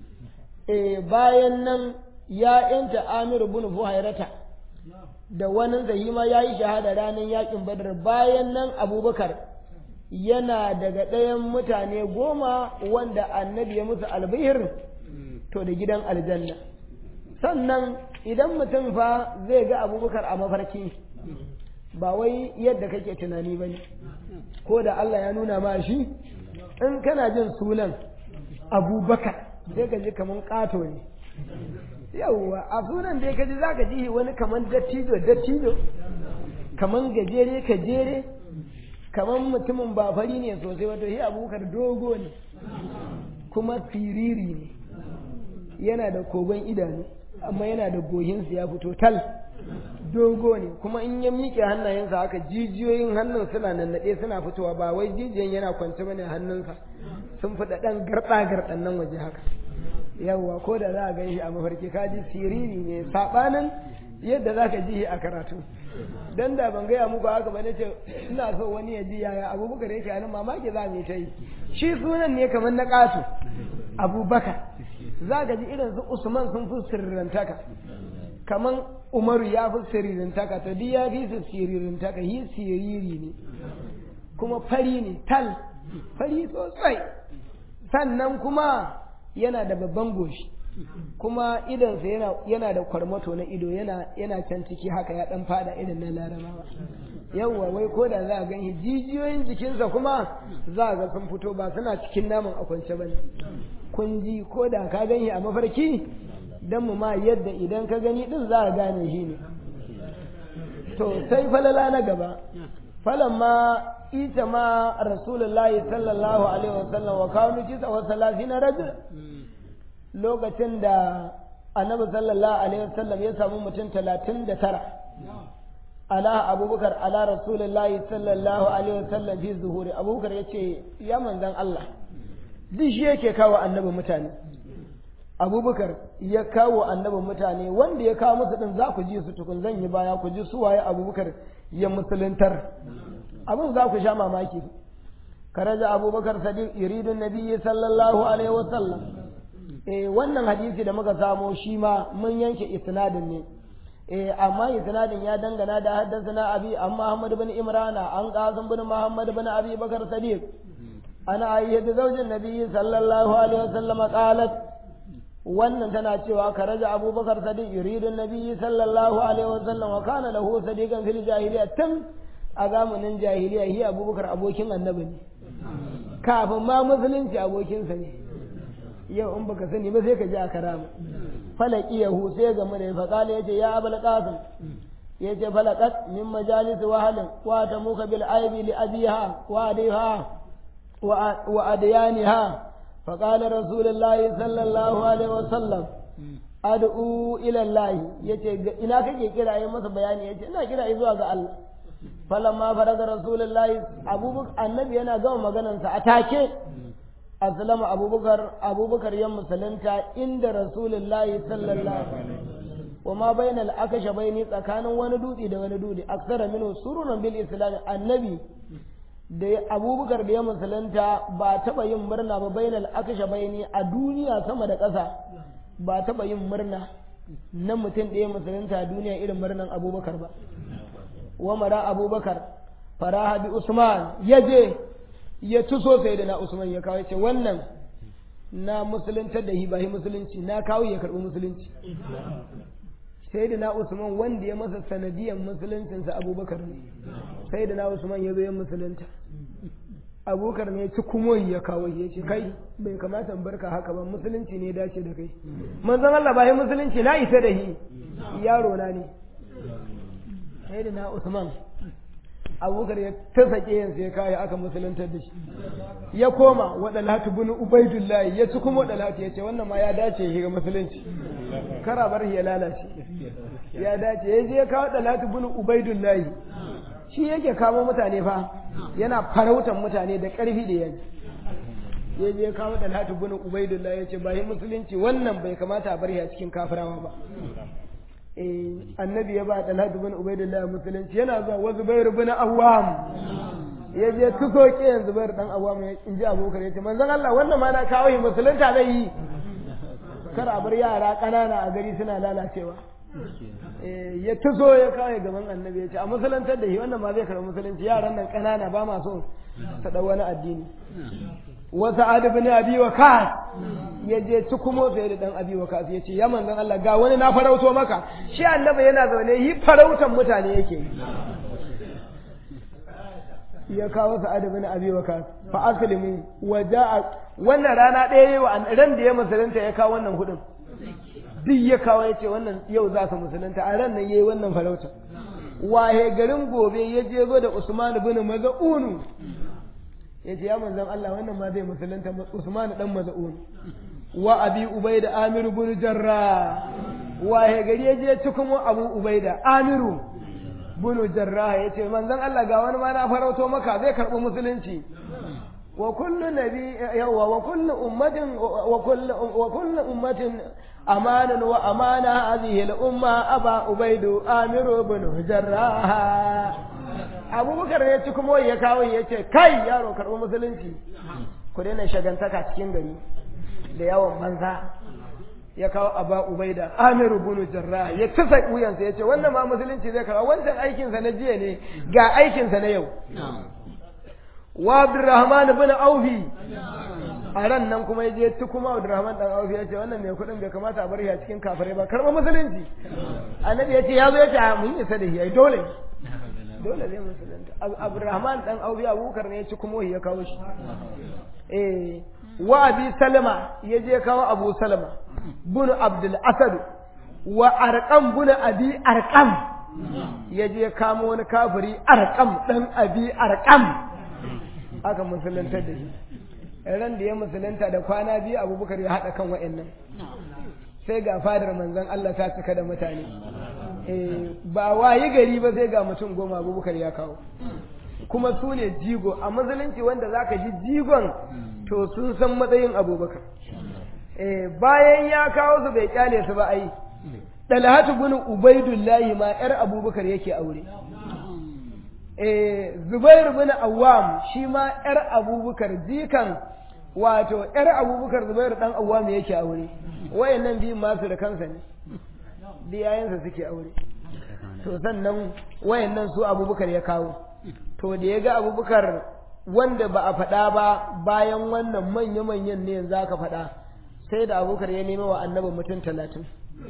eh bayan nan ya yanta amir ibn fuhairata da wani zahima ya yi shahada ranar yakin badar bayan nan abubakar yana daga ɗayan mutane goma wanda annabi ya musu albihir to da gidan aljanna sannan idan mutum fa zai ga abubakar a mafarki ba wai yadda kake tunani ba ne ko da Allah ya nuna ma shi in kana jin sunan abubakar sai ka ji kamar ƙato ne yauwa a sunan da ka ji za ka ji wani kamar dattijo dattijo kamar gajere gajere kamar mutumin ba fari ne sosai wato shi abubakar dogo ne kuma firiri ne yana da kogon idanu amma yana da gohinsu ya fito tal dogo ne kuma in ya miƙe hannayensa haka jijiyoyin hannun suna nannaɗe suna fitowa ba wai jijiyan yana kwance bane hannunsa sun fi ɗan garɗa garɗan nan waje haka yawwa ko da za a gan shi a mafarki kaji siriri ne saɓanin yadda za ka ji a karatu dan da ban gaya muku haka ba nace ina so wani ya ji yaya abubakar yake anan mamaki za mu ta yi shi sunan ne kamar na ƙato abubakar za ka ji irin su usman sun fi sirrantaka kamar umaru ya fi sirrantaka to duk ya fi su sirrantaka yi siriri ne kuma fari ne tal fari sosai sannan kuma yana da babban goshi kuma idonsa yana yana da kwarmato na ido yana yana can ciki haka ya dan fada irin na larabawa yawwa wai ko da za a gani jijiyoyin jikinsa kuma za a ga sun fito ba suna cikin naman a kwance bane kun ji ko da ka gani a mafarki dan mu ma yadda idan ka gani din za a gane shi ne to sai falala na gaba falamma ita ma rasulullahi sallallahu alaihi wasallam wa kawo kisa wa salafina rajul lokacin da annabi sallallahu alaihi wasallam ya samu mutum talatin da tara ala abubakar ala rasulullahi sallallahu alaihi wasallam fi zuhuri abubakar ya ce ya manzan Allah duk shi yake kawo annabi mutane abubakar ya kawo annabi mutane wanda ya kawo musu din za ku ji su tukun zan yi baya ku ji su waye abubakar ya musuluntar abin za ku sha mamaki karaja abubakar sadiq yuridun nabiyyi sallallahu alaihi wasallam eh wannan hadisi da muka samo shi ma mun yanke isnadin ne eh amma isnadin ya dangana da haddathana abi an Muhammad bin Imrana an Qasim bin Muhammad bin Abi Bakar Sadiq ana ayyadu zaujin nabiyyi sallallahu alaihi wasallam qalat wannan tana cewa karaja Abu Bakar Sadiq yuridun nabiyyi sallallahu alaihi wasallam wa kana lahu sadiqan fil jahiliyyah tun a zamanin jahiliya hi Abubakar abokin annabi ne kafin ma musulunci abokinsa ne yau in baka sani ba sai ka ji a karama falaki yahu sai ga mure fa kala yace ya abul qasim yace falaqat min majalis wahalin wa tamuka bil aibi li abiha wa adiha wa adyaniha fa qala rasulullahi sallallahu alaihi wasallam ad'u ila allah yace ina kake kira yi masa bayani yace ina kira zuwa ga Allah falamma faraga rasulullahi abubakar annabi yana gama maganarsa a take aslama abubakar abubakar ya musulunta inda rasulullahi sallallahu wa ma bayna al-akasha bayni tsakanin wani dutse da wani dutse aksara minhu surunan bil islam annabi da abubakar da ya musulunta ba taba yin murna ba bayna al-akasha bayni a duniya sama da ƙasa ba taba yin murna na mutum da ya musulunta a duniya irin murnan abubakar ba wa mara abubakar faraha bi usman yaje ya tuso sai da na Usman ya kawo ce wannan na musuluntar da hibahi musulunci na kawo ya karɓi musulunci sai da na Usman wanda ya masa sanadiyan musuluncinsa abubakar ne sai da na Usman ya zo ya musulunta abubakar ne ya ci kuma ya kawo ya ce kai bai kamata in barka haka ba musulunci ne dace da kai manzon Allah ba musulunci na isa da hi yaro na ne sai da na Usman abubakar ya ta sake yanzu ya kawo aka musuluntar da shi ya koma waɗalhatu bin ubaidullahi ya ci kuma waɗalhatu ya ce wannan ma ya dace ya ga musulunci kara bar ya lalace ya dace ya je ya kawo waɗalhatu bin ubaidullahi shi yake kamo mutane fa yana farautan mutane da ƙarfi da yaji ya je ya kawo waɗalhatu bin ubaidullahi ya ce ba musulunci wannan bai kamata a bar ya cikin kafirawa ba annabi ya ba talatu bin ubaidillah musulunci yana zuwa wa zubairu bin awwam ya je tuso ke yanzu zubairu dan awwam in ji abubakar ya ce manzon Allah wannan ma na kawo yi musulunta zai yi kar a bar yara ƙanana a gari suna lalacewa ya tuso ya kawo gaban annabi ya ce a musulantar da shi wannan ma zai karɓi musulunci yaran nan ƙanana ba ma so ta ɗau wani addini wasu adu bin abi wa kas ya je ci kuma sai da dan abi wa kas ya ce ya manzon Allah ga wani na farauto maka shi annabi yana zaune yi farautan mutane yake yi ya kawo su adu bin abi wa kas fa aslimu wa ja'a wannan rana ɗaya yi wa ran da ya musulunta ya kawo wannan hudun duk ya kawo ya ce wannan yau za su musulunta a ran nan yayi wannan farauta wahe garin gobe ya je zo da Usman bin Maz'un ya ce ya manzan Allah wannan ma zai musulunta Usman dan Maz'un wa Abi Ubaida Amir bin Jarrah wa he gari ya je cikin Abu Ubaida Amiru bin Jarrah ya ce manzan Allah ga wani ma na farauto maka zai karɓi musulunci wa kullu nabi yawa wa kullu ummatin wa kullu wa kullu ummatin amanan wa amana hadhihi al-umma aba ubaidu amiru ibn jarrah abubakar ya ci kuma ya kawo ya ce kai yaro karɓi musulunci ku daina shagantaka cikin gari da yawan banza ya kawo aba ubaida amiru bunu jarra ya tasa wuyansa ya ce wannan ma musulunci zai kawo wancan aikinsa na jiya ne ga aikinsa na yau wa abdurrahman bin aufi a ran nan kuma ya je tu kuma abdurrahman dan aufi ya ce wannan mai kuɗin bai kamata a bar shi a cikin kafirai ba karɓa musulunci annabi ya ce ya zo ya ce mun isa da shi ai dole dole zai musulunta abdurrahman dan aufi abubakar ne ya ci kuma ya kawo shi eh wa abi salama ya je kawo abu salama bunu abdul asad wa arqam bunu abi arqam ya je kamo wani kafiri arqam dan abi arqam aka musulunta da shi ran da ya musulunta da kwana biyu abubakar ya haɗa kan wa'annan sai ga fadar manzon Allah ta cika da mutane ba wayi gari ba sai ga mutum goma abubakar ya kawo kuma su ne jigo a musulunci wanda zaka ji jigon to sun san matsayin abubakar bayan ya kawo su bai kyale su ba ai dalhatu bin ubaidullahi ma yar abubakar yake aure zubairu bin awwam shi ma yar abubakar jikan wato yar abubakar zubairu dan awwam yake aure wayannan biyun masu da kansa ne biyayensa suke aure to sannan wayannan su abubakar ya kawo to da ya ga abubakar wanda ba a faɗa ba bayan wannan manya-manyan ne yanzu aka faɗa sai da abubakar ya nema wa annaba mutum talatin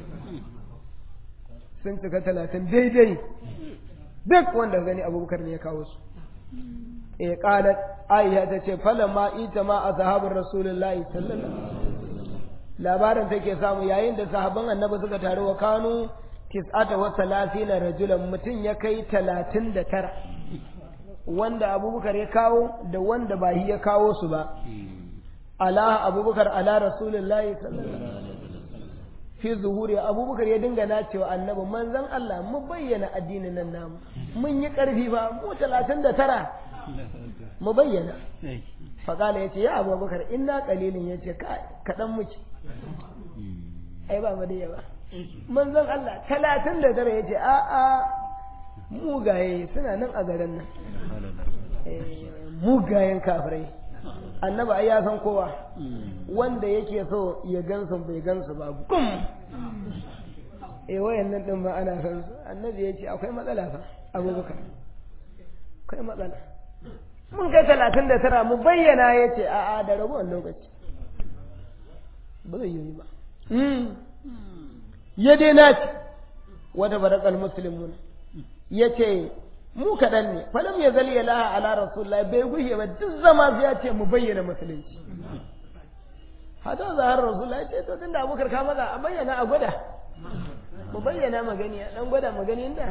sun cika talatin daidai duk wanda gani abubakar ne ya kawo su e qalat aisha ta ce falamma ita ma a sahabar rasulullahi sallallahu labarin take samu yayin da sahabban annabi suka taru wa kanu tis'ata wa salasina rajulan mutum ya kai talatin da tara wanda abubakar ya kawo da wanda ba shi ya kawo su ba ala abubakar ala rasulullahi sallallahu fi zuhuri abubakar ya dinga nacewa annabi manzon Allah mu bayyana addinin nan namu mun yi karfi ba mu talatin da tara mu bayyana faƙala ya ce ya abubakar inna ƙalilin ya ce kaɗan muke ai ba madaya ba manzon Allah talatin da tara ya ce a a mugaye suna nan a garin nan mugayen kafirai annaba ai ya san kowa wanda yake so ya gansu bai gansu ba gum eh wayannan din ba ana san su annabi ya ce akwai matsala fa abubakar akwai matsala mun kai talatin da tara mu bayyana ya ce a'a da ragowar lokaci ba zai yi ba ya dai naci wata barakal muslimun ya ce mu kaɗan ne falam ya zali ya laha ala rasulullah bai gushe ba duk zama ya ce mu bayyana musulunci hata zahar rasulullah ya ce to tunda abubakar ka maza a bayyana a gwada mu bayyana magani a dan gwada magani inda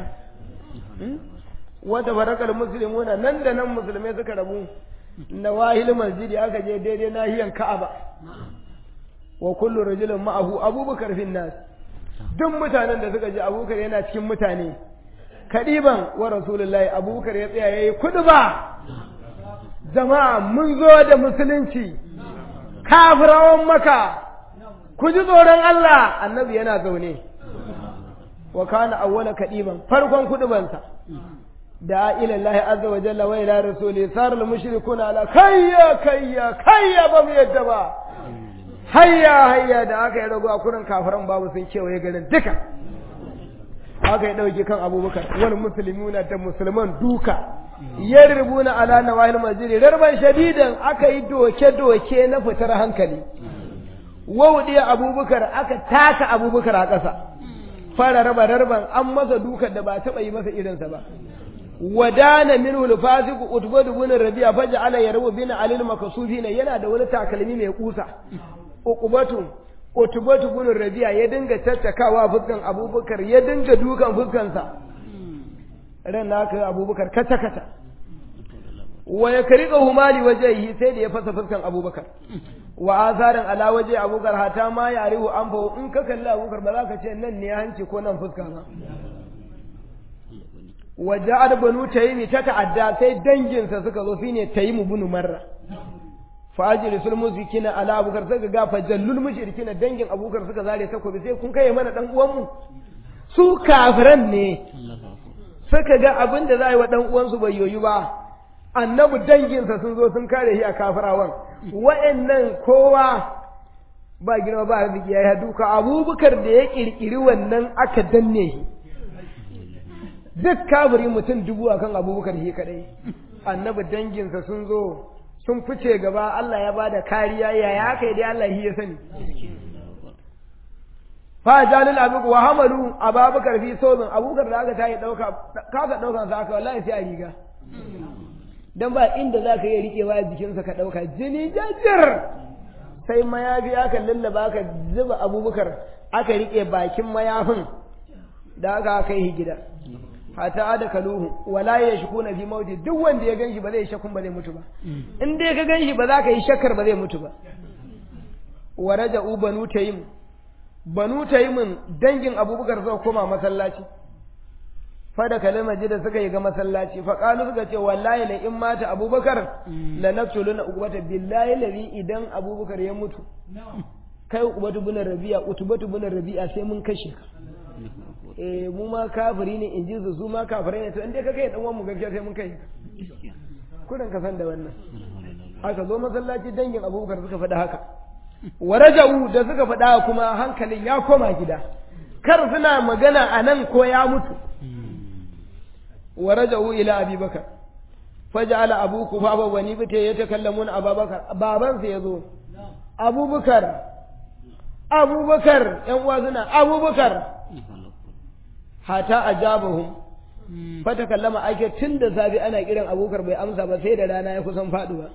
wata barakal muslimuna nan da nan musulmai suka rabu na wahil masjidi aka je daidai nahiyan ka'aba wa kullu rajulin ma'ahu abubakar fin nas duk mutanen da suka je abubakar yana cikin mutane kadiban wa rasulullahi abubakar ya tsaya yayi kudu ba jama'a mun zo da musulunci kafirawan maka ku ji tsoron Allah annabi yana zaune wa kana awwala kadiban farkon kudubansa da ila Allah azza wa jalla wa ila rasuli sar al mushrikuna ala kayya kayya kayya ba mu yadda ba hayya hayya da aka yi rago a kurin kafiran babu sun kewaye garin duka aka yi ɗauki kan abubakar wani musulmuna da musulman duka ya rubuna ala na wahil majiri rarban shadidan aka yi doke-doke na fitar hankali wauɗiya abubakar aka taka abubakar a ƙasa fara raba rarban an masa dukan da ba taɓa yi masa irinsa ba wadana minhu al-fasiqu utbadu bin rabi'a faj'ala yarbu bin alil makasufina yana da wani takalmi mai kusa uqubatu utubatu bin rabi'a ya dinga tattakawa fuskan abubakar ya dinga dukan fuskansa ran naka abubakar kata kata wa ya karika humali wajhihi sai da ya fasa fuskan abubakar wa azaran ala waje abubakar hata ma ya rihu an fa in ka kalli abubakar ba za ka ce nan ne hanci ko nan fuska ba wa ja'al banu taymi ta ta'adda sai danginsa suka zo shine taymu bin marra fajiri sul musikina ala abukar suka ga fajallul mushrikina dangin abukar suka zare takobi sai kun kai mana dan uwan mu su kafiran ne suka ga abin da za a yi wa dan uwansu bai yoyu ba annabi danginsa sun zo sun kare shi a kafirawan wa'annan kowa ba girma ba arziki ya yi duka abubakar da ya kirkiri wannan aka danne shi duk kafiri mutum dubu akan abubakar shi kadai annabi danginsa sun zo sun fice gaba Allah ya bada kariya ya ya kai dai Allah shi ya sani fa jalil abu wa hamalu ababakar fi sobin abubakar da aka tayi dauka kaka daukan sa aka wallahi sai a riga dan ba inda zaka yi rikewa jikinsa ka dauka jini jajir sai mayafi aka lallaba aka zuba abubakar aka rike bakin mayafin da aka kai shi gida hata da kaluhu wala ya shiku na fi mauti duk wanda ya ganshi ba zai shakun ba zai mutu ba in dai ka ganshi ba za ka yi shakkar ba zai mutu ba wa raja'u banu tayyim banu tayyimin dangin abubakar suka koma masallaci fa da kalmar da suka yi ga masallaci fa qalu suka ce wallahi la in mata abubakar la naqtuluna uqbata billahi ladhi idan abubakar ya mutu kai uqbatu bin rabi'a utubatu bin rabi'a sai mun kashe ka eh mu ma kafiri ne in ji su su ma kafirai ne to in dai ka kai dan uwan mu gaskiya sai mun kai kudin ka san da wannan aka zo masallaci dangin abubakar suka faɗa haka wa raja'u da suka faɗa kuma hankalin ya koma gida kar suna magana a nan ko ya mutu wa raja'u ila abi bakar faja'ala abu kufafa wa ni bita ya takallamuna ababakar baban sa yazo abubakar abubakar yan uwa suna abubakar hata ajabahum fata kallama ake tun da safi ana kiran abubakar bai amsa ba sai da rana ya kusan faduwa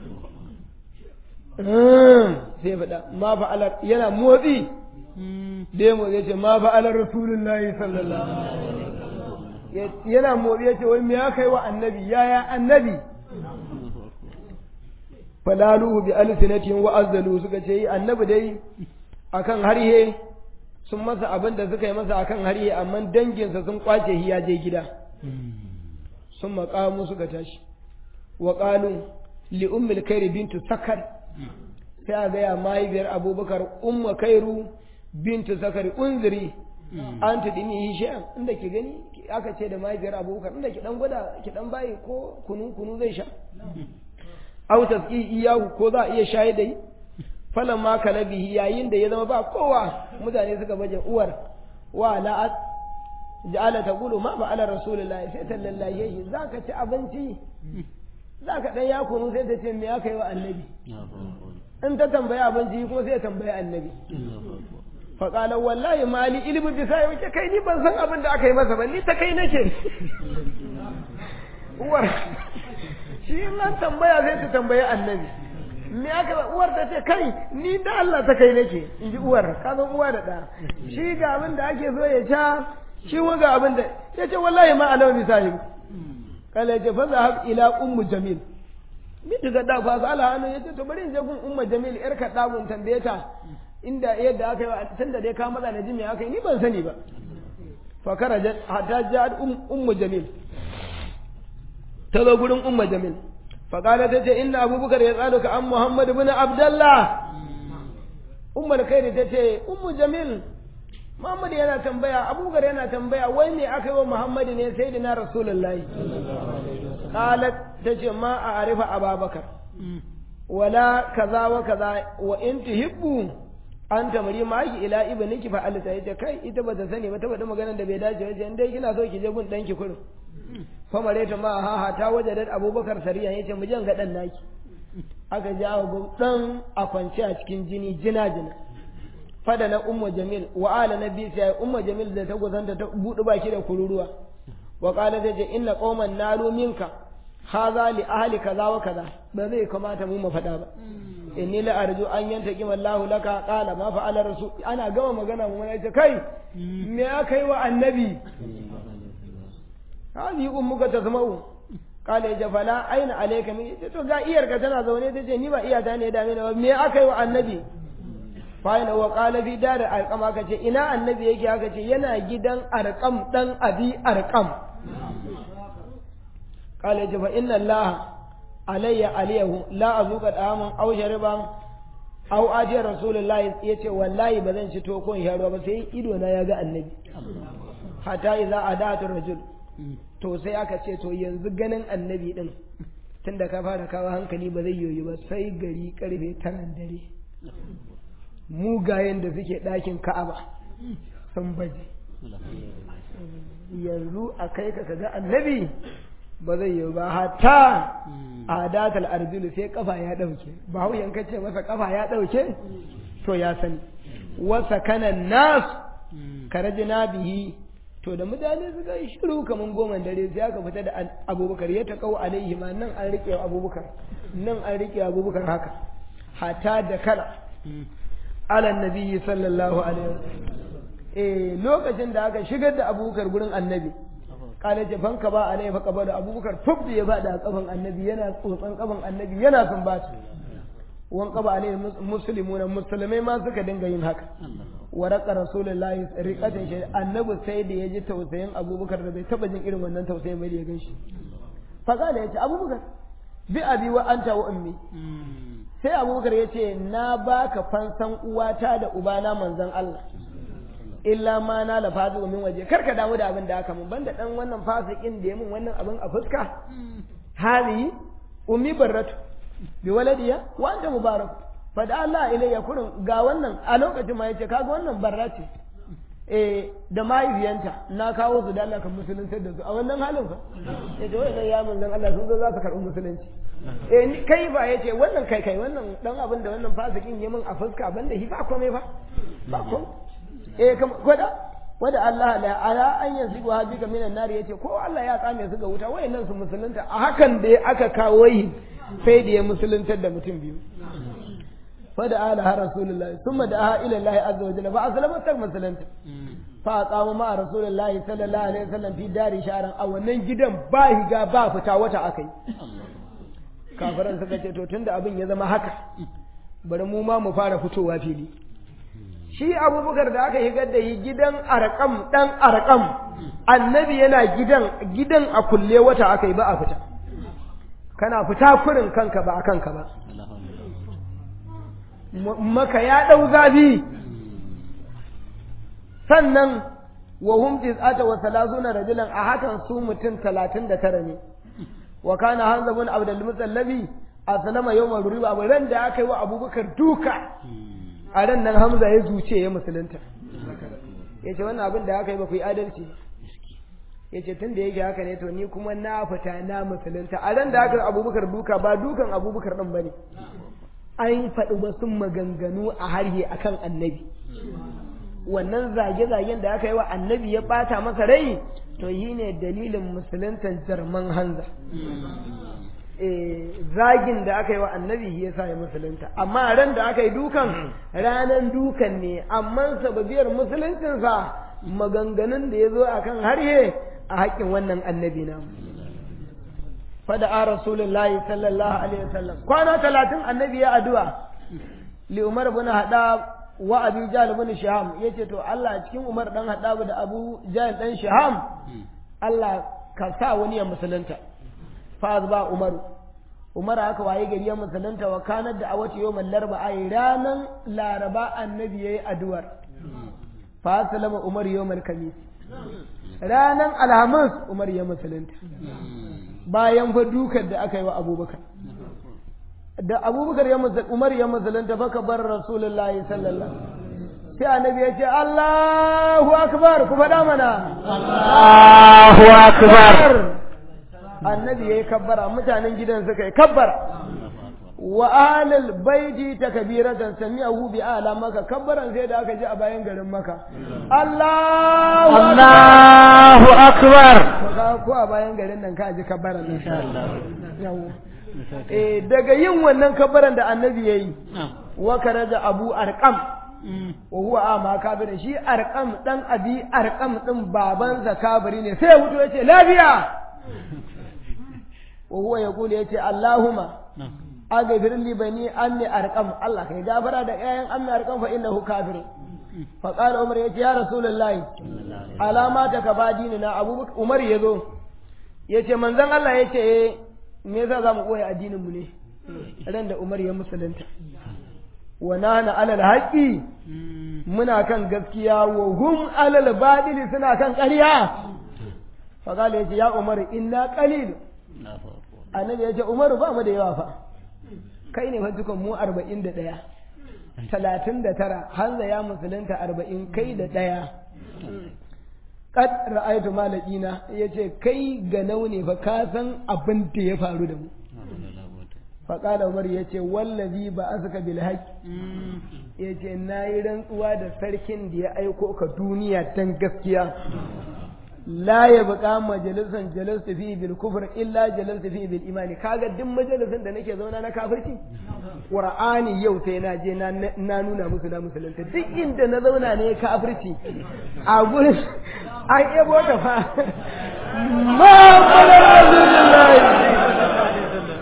sai faɗa ma fa'alar yana motsi da mu zai ce ma fa'alar rasulullahi sallallahu alaihi yana motsi ya ce wai me ya kai wa annabi yaya annabi falaluhu bi alsinatin wa azzalu suka ce annabi dai akan harhe sun masa abin da suka yi masa akan harhe amma danginsa sun kwace shi ya je gida sun maƙamu suka tashi wa qalu li ummil khairi bintu sakar sai a gaya mahaifiyar abubakar umma kairu bintu sakar unziri an ta dini hishiyan inda ki gani aka ce da mahaifiyar abubakar inda ki dan gwada ki dan bayi ko kunu kunu zai sha aw tasqi iyahu ko za a iya shaye da yi falan ma kalabihi yayin da ya zama ba kowa mutane suka baje uwar wa la ja'ala taqulu ma fa'ala rasulullahi sai tallallahi zaka ci abinci zaka dan ya kunu sai ta ce me aka yi wa annabi in ta tambayi abinci ko sai tambayi annabi faƙalar wallahi mali ilimin bisa ya wuce kai ni ban san abin da aka yi masa ba ni ta kai nake uwar shi in an tambaya sai ta tambayi annabi me aka uwar ta ce kai ni da Allah ta kai nake in ji uwar ka san uwa da ɗa shi ga abin da ake so ya sha shi wa ga abin da ya ce wallahi ma alama bisa yi kala ya ce fa zahab ila ummu jamil miji ga da fa sala hannu yace to bari in je gun umma jamil yar ka dagun tambaye ta inda yadda aka yi tun da dai ka maza na ji me aka yi ni ban sani ba fa karaja hatta ja'at ummu jamil ta zo gurin umma jamil fa qala ta ce inna abubakar ya tsalo ka an muhammad ibn abdullah ummul khairi ta ce ummu jamil Muhammad yana tambaya Abubakar yana tambaya wai me aka yi wa Muhammad ne sai da na Rasulullahi qalat tace ma a arifa Ababakar wala kaza wa kaza wa in tuhibbu an tamari ma ki ila ibniki fa alta yace kai ita bata sani ba ta faɗi maganar da bai dace ba in dai kina so ki je gun danki kurin fa mareta ma ha ha ta wajadat Abubakar sariya yace mu je ga dan naki aka jawo dan a kwance a cikin jini jina jina fada na umma jamil wa ala nabi sai umma jamil da ta gozanta ta budu baki da kururuwa wa qala ta ce inna qauman nalu minka hadha li ahli kaza wa kaza ba zai kamata mu mu fada ba inni la arju an yanta kima Allah laka qala ma fa'ala rasul ana gama magana mu ce kai me aka yi wa annabi hadi ummuka tasma'u qala ya fala aina alayka min to ga iyarka tana zaune tace ni ba iyata ne da me me aka yi wa annabi fa'ina wa qala fi dar arqam aka ce ina annabi yake aka ce yana gidan arqam dan abi arqam qala ya fa inna allah alayya aliyahu la azuka daman aw shariban aw ajiyar rasulullahi yace wallahi ba zan ci tokon ya ruwa ba sai ido na ya ga annabi hatta idza adatu rajul to sai aka ce to yanzu ganin annabi din tunda ka fara kawo hankali ba zai yoyi ba sai gari karfe taran dare mugayen da suke ɗakin ka'aba sun baje yanzu a kai ka ga annabi ba zai yi ba hatta a datal arjulu sai kafa ya ɗauke ba hau yanka ce masa kafa ya ɗauke to ya sani wasa kanan nasu karajina bihi to da mutane suka yi shiru kaman goma dare sai aka fita da abubakar ya ta kawo alaihi ma nan an riƙe abubakar nan an riƙe abubakar haka hata da kala alan nabiyyi sallallahu alaihi wasallam eh lokacin da aka shigar da abubakar gurin annabi kala ce fanka ba alai fa kaba da abubakar tub da ya bada a kafan annabi yana tsotsan kafan annabi yana son ba wan kaba alai muslimuna musulmai ma suka dinga yin haka waraka rasulullahi riqatan shi annabi sai da ya ji tausayin abubakar da bai taba jin irin wannan tausayin bai da ya ganshi fa kala ya ce abubakar bi abi wa anta wa ummi sai abubakar ya ce na baka fansan uwata da ubana manzon Allah illa ma na la fazu min waje karka damu da abin da aka mun banda dan wannan fasikin da ya mun wannan abin a fuska hali ummi barratu bi waladiya wa anta mubarak fa da Allah ilayya kurin ga wannan a lokacin ma yace kaga wannan barra ce eh da mahaifiyanta na kawo su da Allah kan musulunci da su a wannan halin fa yace wai ya mun dan Allah sun zo za su karɓi musulunci eh ni kai ba yace wannan kai kai wannan dan abin da wannan fasikin ya mun a fuska banda shi ba komai fa ba komai eh kam gwada wada Allah la ala an yanzu wa bika minan nar yace ko Allah ya tsame su ga wuta wayannan su musulunta a hakan da aka kawo yi sai da ya musuluntar da mutum biyu fada ala har rasulullah thumma da ila Allah azza wa jalla fa aslama tak musulunta fa aqama ma rasulullah sallallahu alaihi wasallam fi dari sharan a wannan gidan ba higa ba fita wata akai kafiran suka ce to tunda abin ya zama haka bari mu ma mu fara fitowa fili shi abubakar da aka higar da yi gidan arkam dan arkam annabi yana gidan gidan a kulle wata aka yi ba a fita kana fita kurin kanka ba a kanka ba maka ya ɗau zafi sannan wa hum tis'ata wa salasuna rajulan a hakan su mutum talatin da tara ne wa kana hanza bin abdul musallabi a sanama yawmal riba ran da aka yi wa abubakar duka a ran nan Hamza ya zuce ya musulunta ya ce wannan abin da aka yi ba ku yi adalci ya ce tun da yake haka ne to ni kuma na fita na musulunta a ran da aka abubakar duka ba dukan abubakar ɗin ba ne an faɗi wasu maganganu a harhe akan annabi wannan zage-zagen da aka yi wa annabi ya ɓata masa rai to yi ne dalilin musuluntan jarman hanza zagin da aka yi wa annabi ya sa ya musulunta amma ran da aka yi dukan ranan dukan ne amma sababiyar musuluncinsa maganganun da ya zo a kan harhe a haƙƙin wannan annabi na fada a rasulullahi sallallahu alaihi wasallam kwana talatin annabi ya addu'a li umar bin hada wa abi jahl bin shaham yace to Allah cikin umar dan hada da abu jahl dan shaham Allah ka sa wani ya musulunta fa ba umaru umar aka waye gari ya musulunta wa kanar da a wata yau larba a ranar laraba annabi ya yi addu'ar fa salama umar yau kamis ranar alhamis umar ya musulunta bayan fa dukar da aka yi wa abubakar da abubakar ya musulunta umar ya musulunta fa ka bar rasulullahi sallallahu sai annabi ya ce Allahu akbar ku faɗa mana Allahu akbar annabi ya yi kabbara mutanen gidan suka yi kabbara wa ahlul baiti takbiratan sami'ahu bi ala maka kabbaran sai da aka ji a bayan garin maka Allahu Allahu akbar ko a bayan garin nan ka ji kabbaran insha Allah eh daga yin wannan kabbaran da annabi yayi wa karaja abu arqam wa huwa ama kabirin shi arqam dan abi arqam din babansa kabiri ne sai ya mutu yace lafiya wa huwa yaqulu yace Allahumma aghfir li bani anni arqam Allah kai gafara da ƴaƴan ammi arqam fa innahu kafir fa qala umar yace ya rasulullahi alama ta ka ba dinina abubakar umar yazo yace manzon Allah yace me yasa za mu ɓoye addinin mu ne ran da Umar ya musulunta wa nana alal haqqi muna kan gaskiya wa hum alal badili suna kan ƙarya fa kala yace ya Umar inna qalil annabi yace Umar ba mu da yawa fa kai ne fa dukan mu 41 talatin da tara hanza ya musulunta arba'in kai da ɗaya kad ra'aytu malakina yace kai ga naune fa ka san abin da ya faru da mu fa qala umar yace wallazi ba azka bil haqq yace nayi rantsuwa da sarkin da ya aiko ka duniya dan gaskiya la ya buƙa majalisan jalastu fi bil kufr illa jalastu fi bil imani kaga duk majalisan da nake zauna na kafirci qur'ani yau sai na je na na nuna musu na musulunta duk inda na zauna ne kafirci a gurin an ebo ta fa ma qala rasulullahi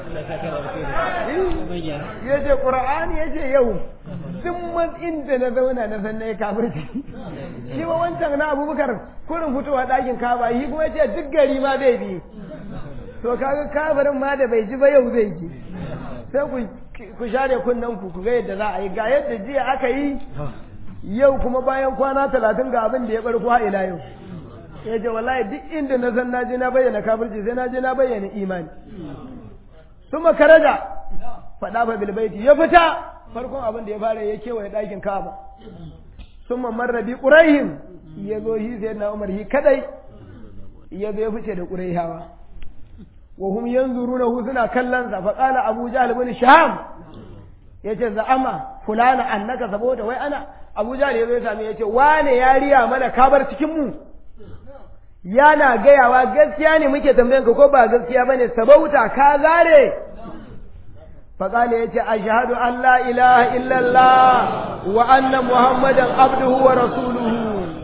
yace qur'ani yace yau duk man inda na zauna na san na kafirci shi ba wancan na abubakar kurin fitowa ɗakin kaba shi kuma ce duk gari ma zai bi to kaga kafirin ma da bai ji ba yau zai ji sai ku ku share kunnen ku ku ga yadda za a yi ga yadda jiya aka yi yau kuma bayan kwana talatin ga abin da ya barko ha ila yau ya ce wallahi duk inda na san na je na bayyana kafirci sai na je na bayyana imani suma karaja faɗa fa bilbaiti ya fita farkon abin da ya fara ya kewaye ɗakin kaba suma marrabi ƙuraihin ya zo shi sai na umar shi kadai ya zo ya fice da ƙuraihawa wa hum yanzuruna hu suna kallon sa fa qala abu jahl ibn sham yace za'ama fulana annaka saboda wai ana abu jahl ya zo ya same yace wane ya riya mana kabar cikin mu yana gayawa gaskiya ne muke tambayan ka ko ba gaskiya bane sabauta ka zare fa qala yace ashhadu an la ilaha illa allah wa anna muhammadan abduhu wa rasuluhu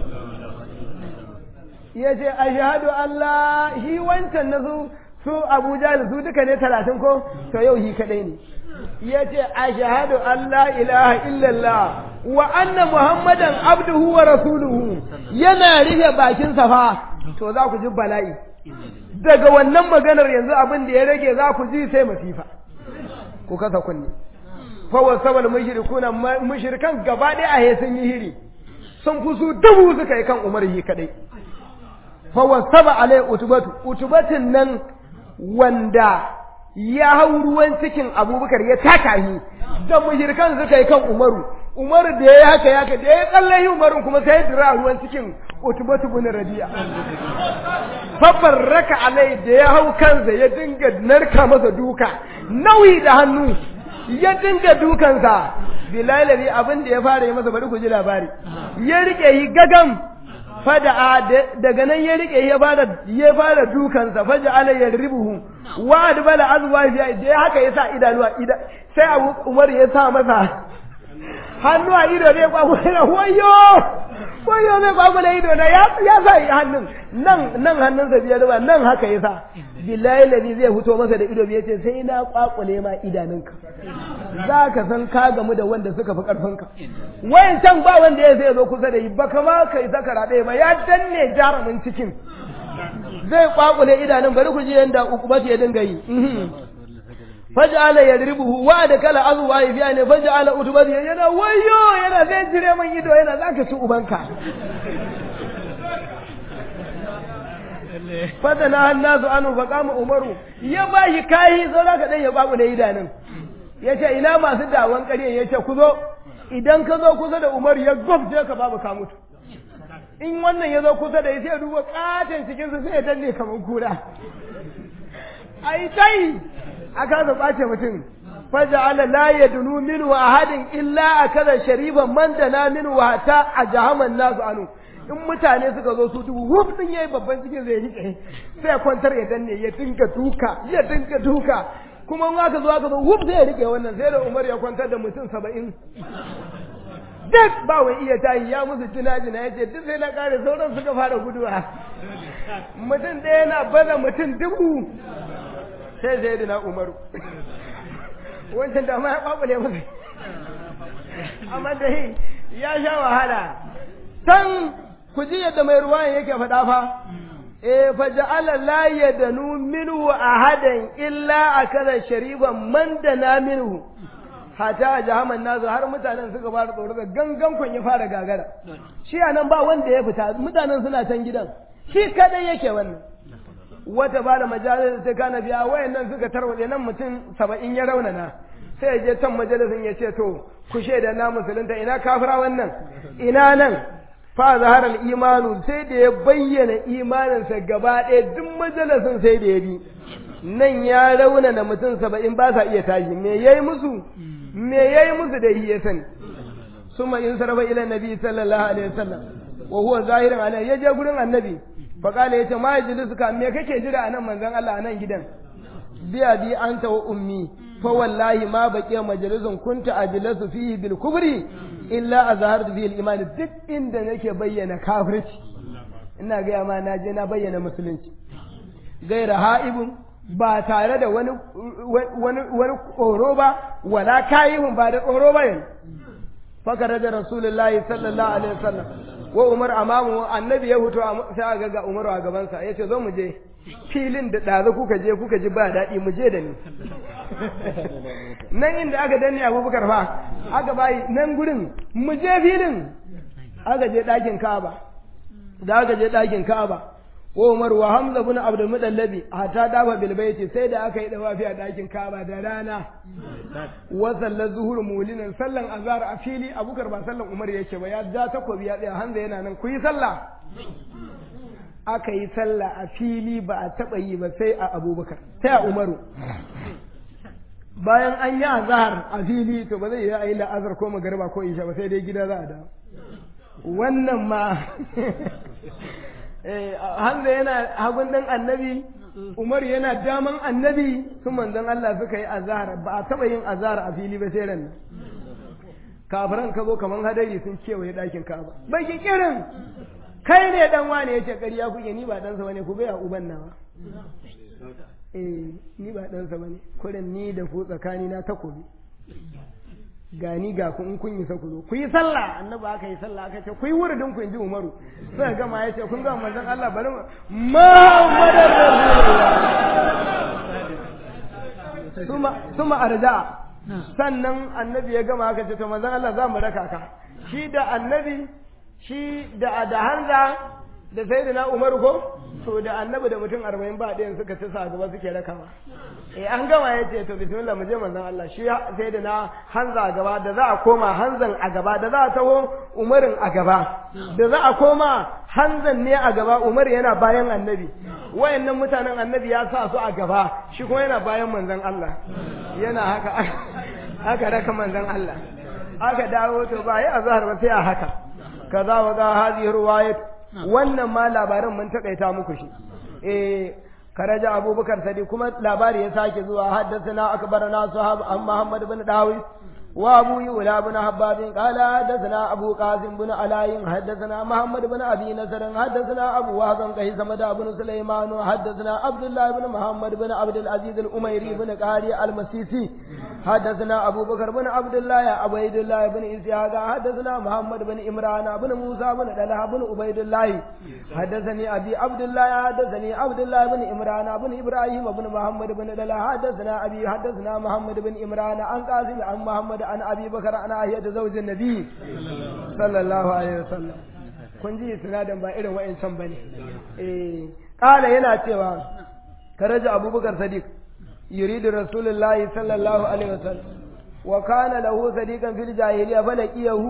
ya ce a shahadu Allah shi wancan na su su Abuja da su duka ne talatin ko to yau shi kadai ne ya ce a shahadu Allah ilaha illallah wa anna muhammadan abduhu wa rasuluhu yana rufe bakin fa to za ku ji bala'i daga wannan maganar yanzu abin da ya rage za ku ji sai masifa ku kasa kunne fa wasabal mushrikuna mushrikan gaba ɗaya a sun yi hiri sun fi su dubu suka yi kan umar yi kadai fawasaba alai utubatu utubatin nan wanda ya hau ruwan cikin abubakar ya taka shi da mushrikan suka yi kan umaru umaru da ya haka ya da ya tsalle umarun kuma sai dira ruwan cikin utubatu bin rabi'a babbar raka alai da ya hau kansa ya dinga narka masa duka nauyi da hannu ya dinga dukansa bilal abin da ya fara yi masa bari ku ji labari ya rike yi gagam fada daga nan ya rike ya fara ya fara dukansa faja ala yarribuhu wa adbala azwa ya da haka yasa idanuwa ida sai Abu Umar ya sa masa hannu a ido ne kwa kuma wayo wayo ne kwa kuma ido na ya ya sa hannun nan nan hannun sa biyar ba nan haka yasa billahi ladhi zai fito masa da ido ya ce sai na kwakule ma idanunka za ka san ka gamu da wanda suka fi karfinka wayan can ba wanda ya zai zo kusa da yi ba kama kai saka raɗe ba ya danne jarumin cikin zai kwakule idanun bari ku ji yanda ukubat ya dinga yi faj'ala yadribuhu wa da kala azwa ya biya ne faj'ala utubat yana wayo yana zai jire man ido yana zaka ci ubanka fadana hannasu anu fa kama umaru ya bashi kayi saura ka dan ya babu da idanun yace ina masu dawon ƙarya yace ku zo idan ka zo kusa da umaru ya gwabje ka babu ka mutu in wannan ya zo kusa da sai ya duba katon cikin su sai ya danne kamar kura ai tai aka zo bace mutum faja'ala la yadunu minhu ahadin illa akaza shariban man dana minhu hatta ajahaman nasu anu in mutane suka zo su dubu wuf din yayi babban cikin zai rike sai kwantar ya danne ya dinga duka ya dinga duka kuma in aka zo aka zo wuf sai ya rike wannan sai da Umar ya kwantar da mutum saba'in duk ba wai iya tayi ya musu jina-jina ya ce duk sai na kare sauran suka fara guduwa mutum ɗaya na baza mutum dubu sai sai da na umaru wancan da ma ya kwakule masa amma dai ya sha wahala can ku ji yadda mai ruwan yake faɗa fa eh fa ja'ala la yadanu minhu ahadan illa akala shariban man dana minhu hata jahaman nazu har mutanen suka fara tsoro da gangan kun ya fara gagara shi anan ba wanda ya fita mutanen suna can gidan shi kadai yake wannan wata ba da majalis sai kana biya wayannan suka tarwade nan mutum saba'in ya raunana sai ya je can majalisin ya ce to ku shaida na musulunta ina kafira wannan ina nan fa zaharar imanu sai da ya bayyana imaninsa gaba ɗaya duk majalisin sai da ya bi nan ya raunana mutum saba'in ba sa iya tashi me yayi musu me yayi musu da ya sani summa in sarfa ila nabi sallallahu alaihi wasallam wa huwa zahirin alai ya je gurin annabi fa kala yace ma yajlisuka me kake jira anan manzon Allah anan gidan biya bi anta wa ummi fa wallahi ma baqiya majalisun kunta ajlasu fihi bil kubri illa azhartu fihi al iman duk inda nake bayyana kafirci ina ga ma na je na bayyana musulunci gaira ha'ibun ba tare da wani wani wani tsoro ba wala kayihun ba da tsoro ba yanzu fakara da rasulullahi sallallahu alaihi wasallam wa umar amamu annabi ya huto sai aga ga umar a gabansa ya ce zo mu je filin da ɗazu kuka je kuka ji ba daɗi mu je da ni nan inda aka danne abubakar fa aka bayi nan gurin mu je filin aka je ɗakin ka'aba da aka je ɗakin ka'aba wa umar wa hamza bin abdul mudallabi hatta dafa bil baiti sai da aka yi dawafi a ɗakin ka'aba da rana wa sallar zuhur mulinan sallan azhar a fili abubakar ba sallan umar yake ba ya ja takobi ya tsaya hamza yana nan ku yi sallah aka yi sallah a fili ba a taɓa yi ba sai a abubakar sai a umaru bayan an yi azhar a fili to ba zai yi a yi la'azar ko magariba ko isha ba sai dai gida za a dawo wannan ma Hamza yana hagun ɗin annabi Umar yana daman annabi su manzon Allah suka yi azhar ba a taɓa yin azhar a fili ba sai ran kafiran ka zo kaman hadari sun kewaye ɗakin Ka'aba bai ki kirin kai ne dan wane yace ƙarya kuke ni ba dan sa bane ku bai uban nawa eh ni ba dan sa bane kurin ni da ku tsakani na takobi gani ga ku in kun yi ku zo ku yi sallah annabi aka yi sallah aka ce ku yi wuridin ku in ji umaru sai gama ya ce kun ga manzon Allah bari Muhammadar Rasulullah suma suma arja sannan annabi ya gama aka ce to manzon Allah za mu raka ka shi da annabi shi da da hanza da sayyidina Umaru ko to da annabi da mutum arba'in ba ɗayan suka ci sa gaba suke rakawa eh an gama ya ce to bismillah mu je manzon Allah shi sai da na hanza a gaba da za a koma hanzan a gaba da za a taho umarin a gaba da za a koma hanzan ne a gaba umar yana bayan annabi wayannan mutanen annabi ya sa su a gaba shi kuma yana bayan manzon Allah yana haka haka raka manzon Allah aka dawo to ba yi azhar ba sai a haka kaza wa ga hadhihi riwayat wannan ma labarin mun takaita muku shi eh كرج أبو بكر سدي كما لابار يساك زوا حدثنا أكبرنا صحاب عن محمد بن داوود وأبو يولى بن حباب قال حدثنا أبو قاسم بن علاي حدثنا محمد بن أبي نصر حدثنا أبو وهب قيسمة بن سليمان حدثنا عبد الله بن محمد بن عبد العزيز الأميري بن قاري المسيسي حدثنا أبو بكر بن عبد الله عبيد الله بن إسحاق حدثنا محمد بن إمران بن موسى بن دلها بن عبيد الله حدثني أبي عبد الله حدثني عبد الله بن إمران بن إبراهيم بن محمد بن دلها حدثنا أبي حدثنا محمد بن إمران عن قاسم عن محمد عن أبي بكر عن آية زوج النبي صلى الله عليه وسلم kun ji sinadin ba irin wa'ancan bane eh kala yana cewa karaja abubakar sadiq يريد رسول الله صلى الله عليه وسلم وكان له صديقا في الجاهلية فلقيه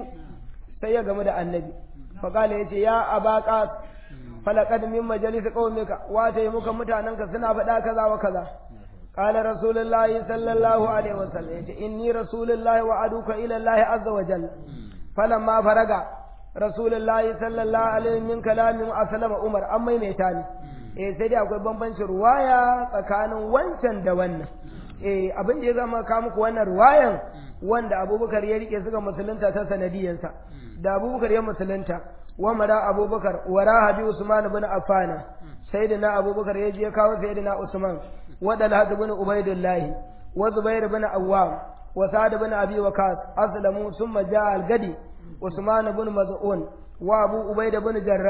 سيا game da annabi فقال yace ya abaka falaqad min majalis qaumika wa muka mutananka suna faɗa kaza wa kaza قال رسول الله صلى الله عليه وسلم إني رسول الله وعدوك إلى الله عز وجل فلما فرغ رسول الله صلى الله عليه من كلام أسلم عمر أما يميتاني eh sai dai akwai bambancin ruwaya tsakanin wancan da wannan eh abin da ya zama ka muku wannan ruwayan wanda abubakar ya rike suka musulunta ta sanadiyansa da abubakar ya musulunta wa mara abubakar wara habi usman ibn affana sayyidina abubakar ya je kawo sayyidina usman wa dalhat ibn ubaidillah wa zubair ibn awwam wa sa'd ibn abi waqas aslamu thumma jaa al-gadi usman ibn maz'un wa abu ubaid ibn jarrah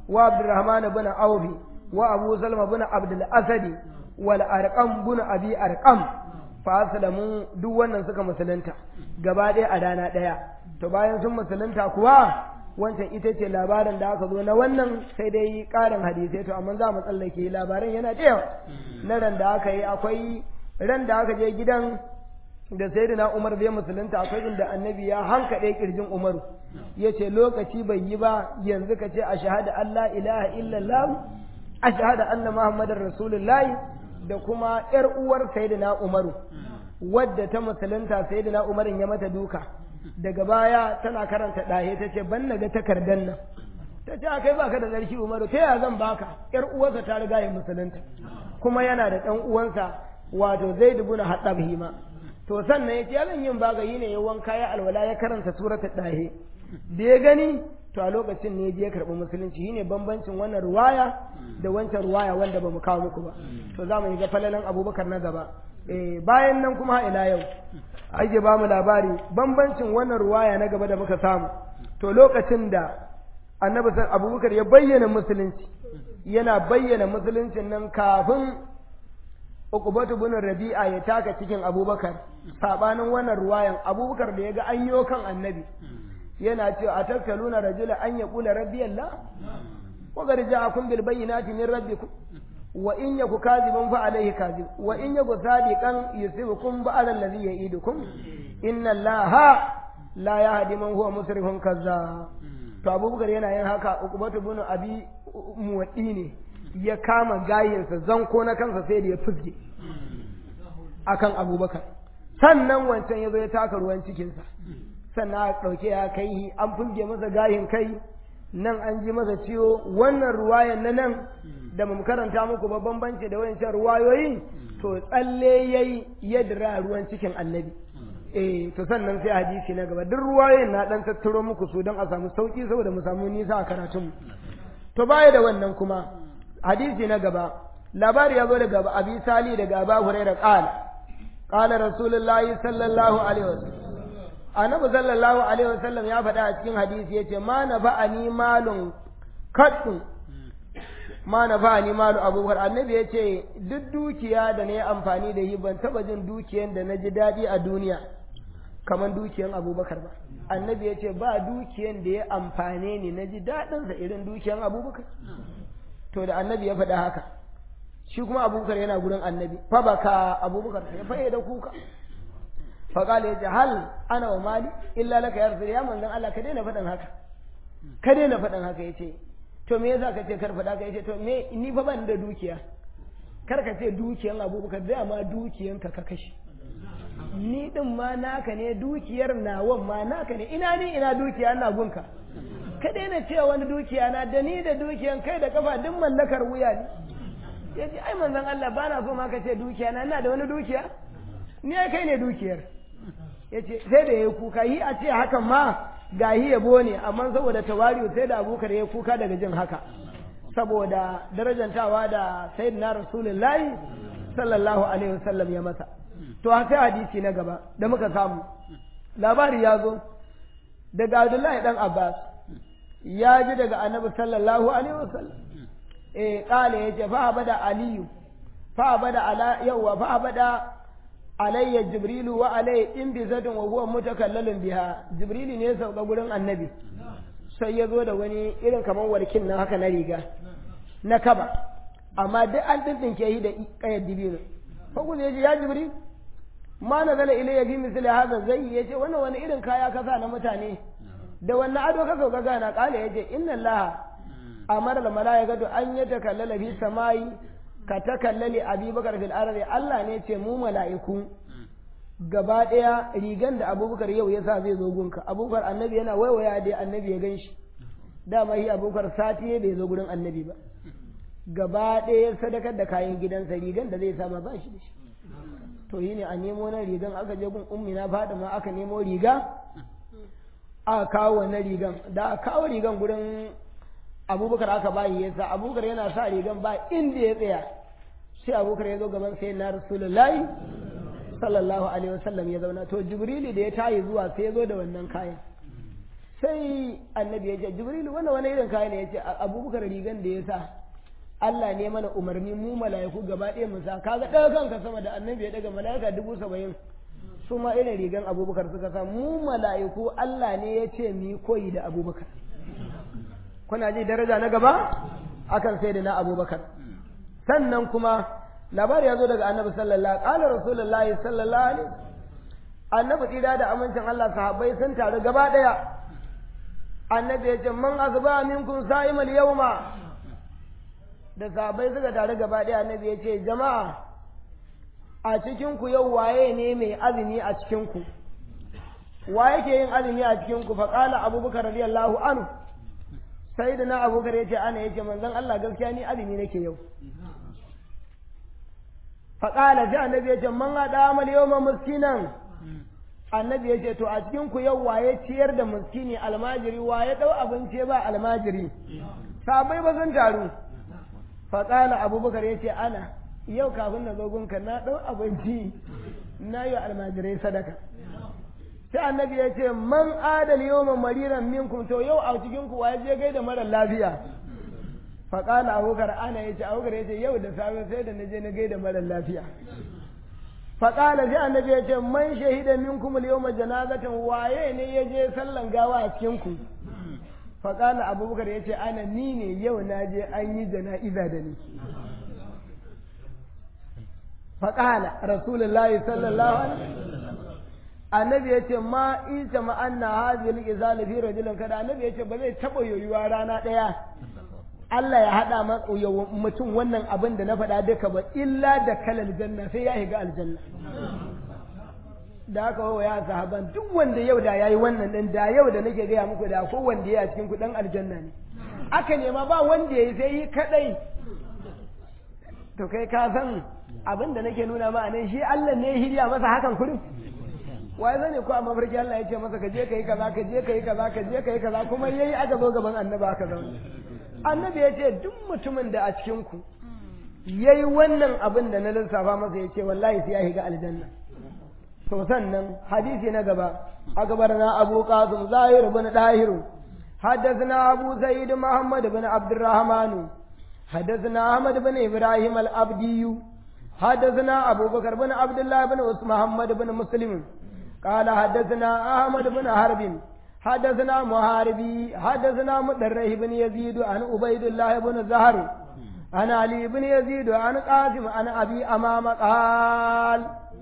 wa abdurrahman bin awfi wa abu salma bin abdul asadi wal arqam bin abi arqam fa aslamu duk wannan suka musulunta gaba ɗaya a rana ɗaya to bayan sun musulunta kuwa wancan ita ce labarin da aka zo na wannan sai dai ƙarin hadisai to amma za mu tsallake labarin yana da yawa na ran da aka yi akwai ran da aka je gidan da sayyidina Umar bai musulunta akwai inda annabi ya hankaɗe kirjin Umaru ya ce lokaci bai yi ba yanzu ka ce a shahada Allah ilaha illallah a shahada anna Muhammadar Rasulullahi da kuma ‘yar uwar sayyidina Umaru wadda ta musulunta sayyidina Umarin ya mata duka daga baya tana karanta ɗahe ta ce ban ga takardar nan ta ce kai baka da tsarki Umaru ta yaya zan baka ‘yar uwarsa ta riga ya musulunta kuma yana da ɗan uwansa wato Zaid ibn Hattab hima to sannan ya ce yalan yin bagayi ne ya wanka ya alwala ya karanta surata ɗahe da ya gani to a lokacin ne je ya karɓi musulunci shine bambancin wannan ruwaya da wancan ruwaya wanda ba mu kawo muku ba to za mu yi ga falalan abubakar na gaba eh bayan nan kuma ila yau ake ba mu labari bambancin wannan ruwaya na gaba da muka samu to lokacin da annabi san abubakar ya bayyana musulunci yana bayyana musuluncin nan kafin Uqbatu bin Rabi'a ya taka cikin Abubakar sabanin wannan ruwayan Abubakar da yaga an yo kan Annabi yana cewa atakaluna rajula an yaqula rabbi Allah wa qad ja'akum bil bayyinati min rabbikum wa in yaku kadhiban fa alayhi kadhib wa in yaku sadiqan yusibukum ba'al alladhi ya'idukum inna Allaha la yahdi man huwa musrifun kazzab to Abubakar yana yin haka Uqbatu bin Abi Muwaddi ne ya kama gayinsa zanko na kansa sai da ya fusge akan abubakar sannan wancan ya zo ya taka ruwan cikinsa sannan a ɗauke ya kai an fusge masa gayin kai nan an ji masa ciwo wannan ruwayan na nan da mu karanta muku ba bambanci da wancan ruwayoyi to tsalle yayi yadda ruwan cikin annabi eh to sannan sai hadisi na gaba duk ruwayoyin na dan tattaro muku su don a samu sauki saboda mu samu nisa a karatun to baya da wannan kuma hadisi na gaba labari ya zo daga abi sali daga aba hurairah qala qala rasulullahi sallallahu alaihi wasallam annabi sallallahu alaihi wasallam ya faɗa a cikin hadisi yace ma na ba'ani malun kaddu ma na ba'ani malu abubakar annabi yace duk dukiya da na yi amfani da shi ban taba jin dukiyan da na ji daɗi a duniya kamar dukiyan abubakar ba annabi yace ba dukiyan da ya amfane ni na ji daɗinsa irin dukiyan abubakar to da annabi ya faɗa haka shi kuma abubakar yana gurin annabi fa baka abubakar ya faye da kuka fa qala ya hal ana wa mali illa laka ya rasul ya manzon Allah ka daina faɗan haka ka daina faɗan haka yace to me yasa ka ce kar faɗa ka yace to me ni fa ban da dukiya kar ka ce dukiyan abubakar da ma dukiyan ka ka kashe ni din ma naka ne dukiyar nawan ma naka ne ina ni ina dukiya ina gunka ka daina cewa wani dukiya na da ni da dukiyan kai da kafa duk mallakar wuya ne ya ce ai manzon Allah ba na so ma ka ce dukiya na ina da wani dukiya ni ai kai ne dukiyar ya ce sai da ya kuka yi a ce hakan ma ga yi yabo ne amma saboda tawari'u sai da abokar ya kuka daga jin haka saboda darajantawa da sayyidina rasulullahi sallallahu alaihi wasallam ya masa to sai hadisi na gaba da muka samu labari ya zo daga Abdullahi dan Abbas ya ji daga annabi sallallahu alaihi wasallam eh kale yace fa abada aliyu fa abada ala yawa fa abada alayya jibrilu wa alayya in bi zadin wa huwa mutakallalun biha jibrilu ne sauka gurin annabi sai ya zo da wani irin kamar warkin nan haka na riga na kaba amma duk an dindinke shi da kayar dibino fa ku yace ya jibril ma nazala ilayya bi misli hadha zai yace wannan wani irin kaya kasa na mutane da wannan ado ka sauka gana kala ya ce inna allaha amara da malaikatu an ya takallala fi samai ka takallali abubakar fil ardi Allah ne ce mu mala'iku gaba daya rigan da abubakar yau ya sa zai zo gunka abubakar annabi yana waiwaya dai annabi ya ganshi dama shi abubakar sati bai zo gurin annabi ba gaba daya sadakar da kayan gidansa rigan da zai sama ba shi da shi to yi ne a nemo na rigan aka je gun ummi na fadima aka nemo riga aka kawo wannan rigan da aka kawo rigan gurin abubakar aka bayi ya sa abubakar yana sa rigan ba inda ya tsaya sai abubakar ya zo gaban sai na rasulullahi sallallahu alaihi wasallam ya zauna to jibrili da ya tayi zuwa sai ya zo da wannan kayan sai annabi ya ce jibrilu wannan wani irin kaya ne ya ce abubakar rigan da ya sa Allah ne mana umarni mu mala'iku gaba ɗaya mu sa kaga ɗaga kanka sama da annabi ya daga mala'ika dubu saba'in su ma irin rigan abubakar suka sa mu mala'iku Allah ne ya ce mu koyi da abubakar kuna ji daraja na gaba akan sai da na abubakar sannan kuma labari ya zo daga annabi sallallahu alaihi rasulullahi sallallahu alaihi annabi tsira da amincin Allah sahabbai sun taru gaba daya annabi ya ce man azba minkum sa'imal yawma da sahabbai suka taru gaba daya annabi ya ce jama'a a cikin ku yau waye ne mai azumi a cikin ku wa yake yin azumi a cikin ku fa qala abubakar radiyallahu anhu sai da na abubakar ya ce ana ya ce manzon Allah gaskiya ni azumi nake yau faƙala sai annabi ya ce man haɗa amal yau ma miskinan annabi ya ce to a cikin ku yau waye ciyar da miskini almajiri waye ɗau abinci ba almajiri sabai ba sun taru faƙala abubakar ya ce ana yau kafin na zo gunka na ɗau abinci na yi almajirai sadaka sai annabi ya ce man adal yawma mariran minkum to yau a cikin ku waye je gaida mara lafiya fa qala abubakar ana yace abubakar yace yau da safe sai da naje na gaida mara lafiya fa qala sai annabi ya ce man shahida minkum al yawma janazatan waye ne ya je sallan gawa a cikin ku fa qala abubakar yace ana ni ne yau na je an yi jana'iza da ni fa qala rasulullahi sallallahu alaihi wasallam annabi ya ce ma isa ma anna hadhihi al-izal fi rajulin kada annabi ya ce ba zai taba yoyuwa rana daya Allah ya hada mutum wannan abin da na faɗa duka ba illa da kalal janna sai ya shiga aljanna da haka wa ya sahaban duk wanda yau da yayi wannan din da yau da nake gaya muku da ko wanda ya cikin ku dan aljanna ne aka nema ba wanda yayi sai yi kadai to kai ka san abin da nake nuna ma nan shi Allah ne ya hirya masa hakan kurin wai zane ko a mafarki Allah ya ce masa ka je ka yi kaza ka je ka yi kaza ka je ka yi kaza kuma yayi aka zo gaban annabi aka zauna annabi ya ce duk mutumin da a cikin ku yayi wannan abin da na lissafa masa ya ce wallahi sai ya shiga aljanna to sannan hadisi na gaba akbarna abu qasim zahir ibn dahir حدثنا أبو سيد محمد بن عبد الرحمن حدثنا أحمد بن إبراهيم الأبدي حدثنا أبو بكر بن عبد الله بن محمد بن مسلم قال حدثنا أحمد بن حرب حدثنا محاربي حدثنا مدره بن يزيد عن عبيد الله بن زهر عن علي بن يزيد عن قاسم عن أبي أمام قال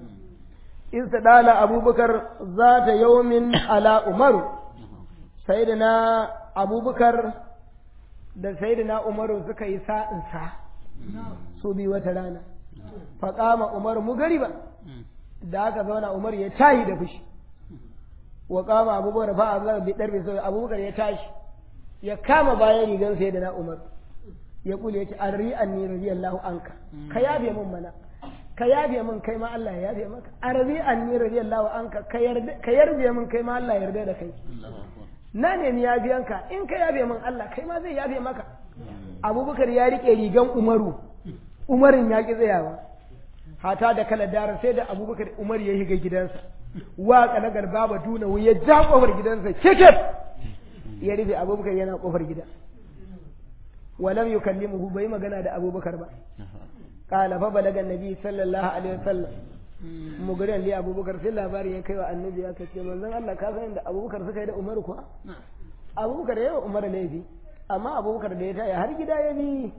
استدال أبو بكر ذات يوم على عمر سيدنا أبو بكر da sayyidina Umaru suka yi sa'insa su bi wata rana faƙama Umar mu gari ba da aka zauna Umar ya tayi da fushi wa kama abubakar fa azar bi darbi sai abubakar ya tashi ya kama bayan rigan sai da na Umar ya kule ya ce arri anni radiyallahu anka ka yabe min mana ka yabe min kai ma Allah ya yabe maka arri anni radiyallahu anka ka yarda ka yarda min kai ma Allah ya yarda da kai na nemi yabiyanka in ka yabe min Allah kai ma zai yabe maka abubakar ya rike rigan Umaru Umarin ya ki tsayawa hata da kala dara sai da abubakar umar ya shiga gidansa wa kalagar baba duna ya ja kofar gidansa kekef ya rufe abubakar yana kofar gida walam yukallimuhu bai magana da abubakar ba qala fa balaga nabi sallallahu alaihi wasallam mugurin li abubakar sai labari ya kai wa annabi ya kace manzon Allah ka san da abubakar suka yi da umar kuwa abubakar ya yi umar laifi amma abubakar da ya taya har gida ya bi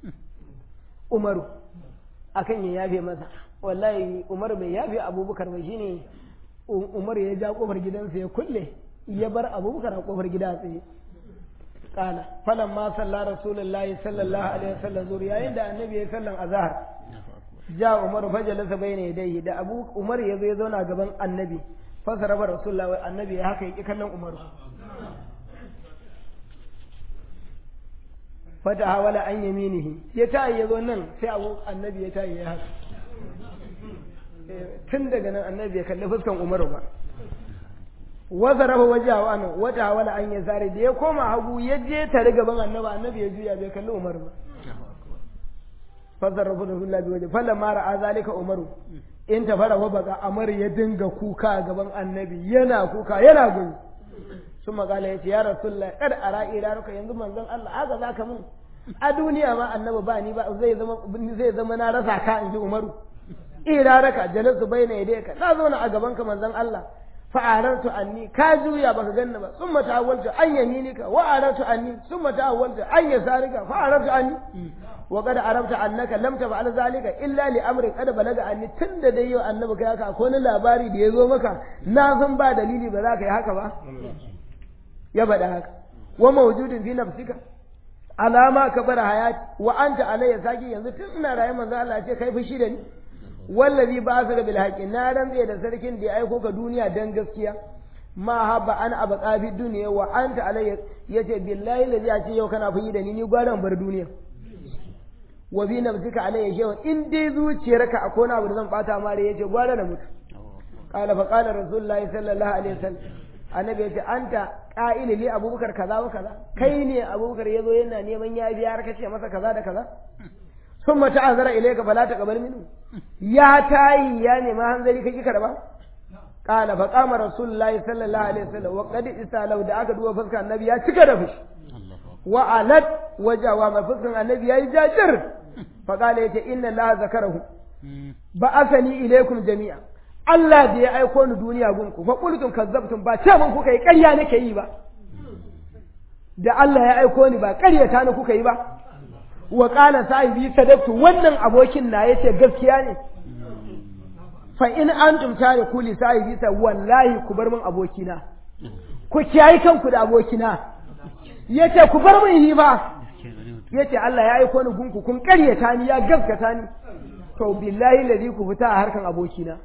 umaru akan ya yafe masa wallahi umar bai yafe abubakar ba shine umar ya ja kofar gidansa ya kulle ya bar abubakar a kofar gida tsaye kana falan ma salla rasulullahi sallallahu alaihi wasallam zuri yayin da annabi ya sallan azhar ja umar fajalasa bayna yadayhi da abu umar ya zo ya zauna gaban annabi fasara ba rasulullahi annabi ya haka yake kallon umaru fata hawala an yaminihi ya tayi ya zo nan sai abu annabi ya tayi ya haka tun daga nan annabi ya kalli fuskan umaru ba wasa raba waje a wani wata hawala an ya zare da ya koma hagu ya je tare gaban annabi annabi ya juya bai kalli umaru ba fasar rafu da sullabi waje falla mara a zalika umaru in ta fara wa baka amar ya dinga kuka gaban annabi yana kuka yana gudu sun magana ya ce ya rasulullah kad ara iraruka yanzu manzon Allah haka zaka mun a duniya ma annabi ba ni ba zai zama zai zama na rasa ka in ji Umaru iraraka jalasu baina yadayka na zo na a gaban ka manzon Allah fa arartu anni ka juya baka ganna ba summa ta'awwaltu an yaminika wa arartu anni summa ta'awwaltu an yasarika fa arartu anni wa qad arabta annaka lam taf'al zalika illa li amrin qad balaga anni tunda dai yau annabi kai haka akwai wani labari da ya zo maka na san ba dalili ba za ka yi haka ba ya bada haka wa mawjudin fi nafsika alama ka bar hayati wa anta alayya saki yanzu tun ina raye manzo Allah ce kai fushi da ni wallazi ba ka bil haqi na rantse da sarkin da ya aiko ka duniya dan gaskiya ma habba an abqa fi dunya wa anta alayya yace billahi lazi ya ce yau kana fushi da ni ni gwaran bar duniya wa bi nafsika alayya shay'un in dai zuciyarka akwai wani abu da zan bata mare yace gwara da mutu qala fa qala rasulullahi sallallahu alaihi wasallam annabi yace anta qa'ili li abubakar kaza wa kaza kai ne abubakar yazo yana neman yafiya har kace masa kaza da kaza ثم تعذر إليك فلا تقبل منه يا تاي يا نما hanzari kake karba قال فقام رسول الله صلى الله عليه وسلم وقد استالو da aka duba fuskar annabi ya cika da fushi wa alat wajawa ma fuskar annabi yayi jajir fa qala yace inna la zakarahu ba asani ilaikum jami'a Allah da ya aiko ni duniya gunku fa qultum kazzabtum ba ce mun kuka yi ƙarya nake yi ba da Allah ya aiko ni ba ƙaryata ni kuka yi ba wa ƙala sahibi sadaktu wannan abokin na yace gaskiya ne fa in antum tariku li sahibi sa wallahi ku bar min abokina ku kiyayi kanku da abokina yace ku bar min hi ba yace Allah ya aiko ni gunku kun ƙaryata ni ya gaskata ni to billahi ladhi ku fita a harkan abokina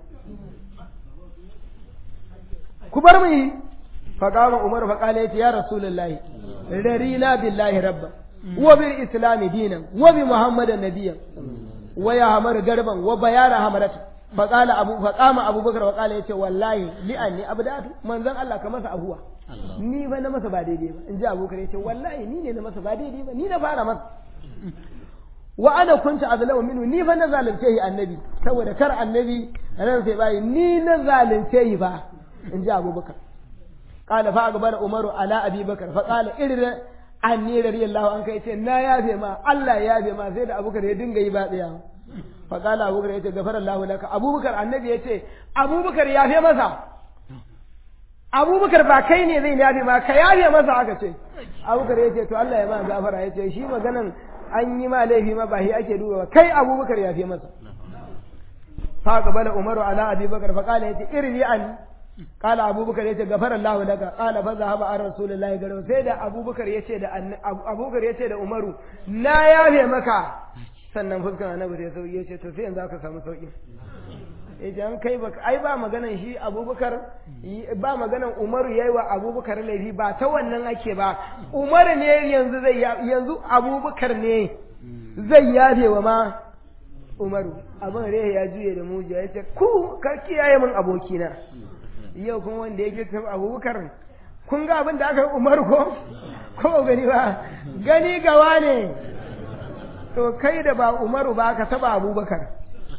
ku bar min fa qama umar fa qala yace ya rasulullahi rarina billahi rabba وبالإسلام دينا وبمحمد نبيا ويا garban wa bayara hamarat فقال أبو فقام أبو بكر وقال يتي والله لأني أبدأت من ذن الله كما سأبوه ni ba na masa ba daidai ba in ji Abu Bakar yace wallahi ni ne na masa ba daidai ba ni na fara masa wa ana kunta azlamu minhu ni fa na zalunce shi annabi saboda kar annabi ran sai bai ni na zalunce shi ba in ji Abu Bakar qala fa akbar Umaru ala Abi Bakar fa qala irin anni radiyallahu anka yace na yafe ma Allah ya yafe ma sai da Abubakar ya dinga yi ba tsaya fa qala Abubakar yace gafarallahu laka Abubakar annabi yace Abubakar yafe masa Abubakar ba kai ne zai yafe ma ka yafe masa aka ce Abubakar yace to Allah ya ma gafara yace shi maganan an yi ma laifi ma ba shi ake duba kai Abubakar yafe masa fa qabala Umaru ala Abi Bakar fa qala yace irji an قال أبو بكر يتي غفر الله لك قال فذهب عن رسول الله قال سيدا أبو بكر يتي دا أبو بكر يتي دا عمر لا يافي مكا sannan fuskar annabi ya sauki ya ce to sai yanzu aka samu sauki idan kai ba ai ba maganan shi abubakar ba maganan umaru yayi wa abubakar laifi ba ta wannan ake ba umaru ne yanzu zai yanzu abubakar ne zai yafe wa ma umaru abin rehe ya juye da mujiya ya ce ku ka kiyaye min abokina yau kuma wanda ya girka abubakar kun ga abin da aka yi umar ko ko gani ba gani gawa ne to kai da ba umaru ba ka taba abubakar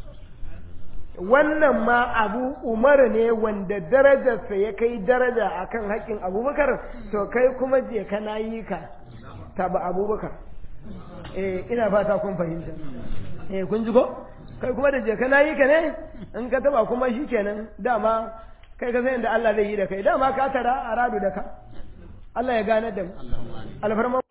wannan ma abu umar ne wanda darajarsa ya kai daraja akan haƙƙin abubakar to kai kuma je ka na yi ka taba abubakar eh ina fata kun fahimta eh kun ji ko kai kuma da je ka na yi ka ne in ka taba kuma shi kenan dama kai ka san da Allah zai yi da kai dama ka tara a radu da ka Allah ya gane da mu alfarma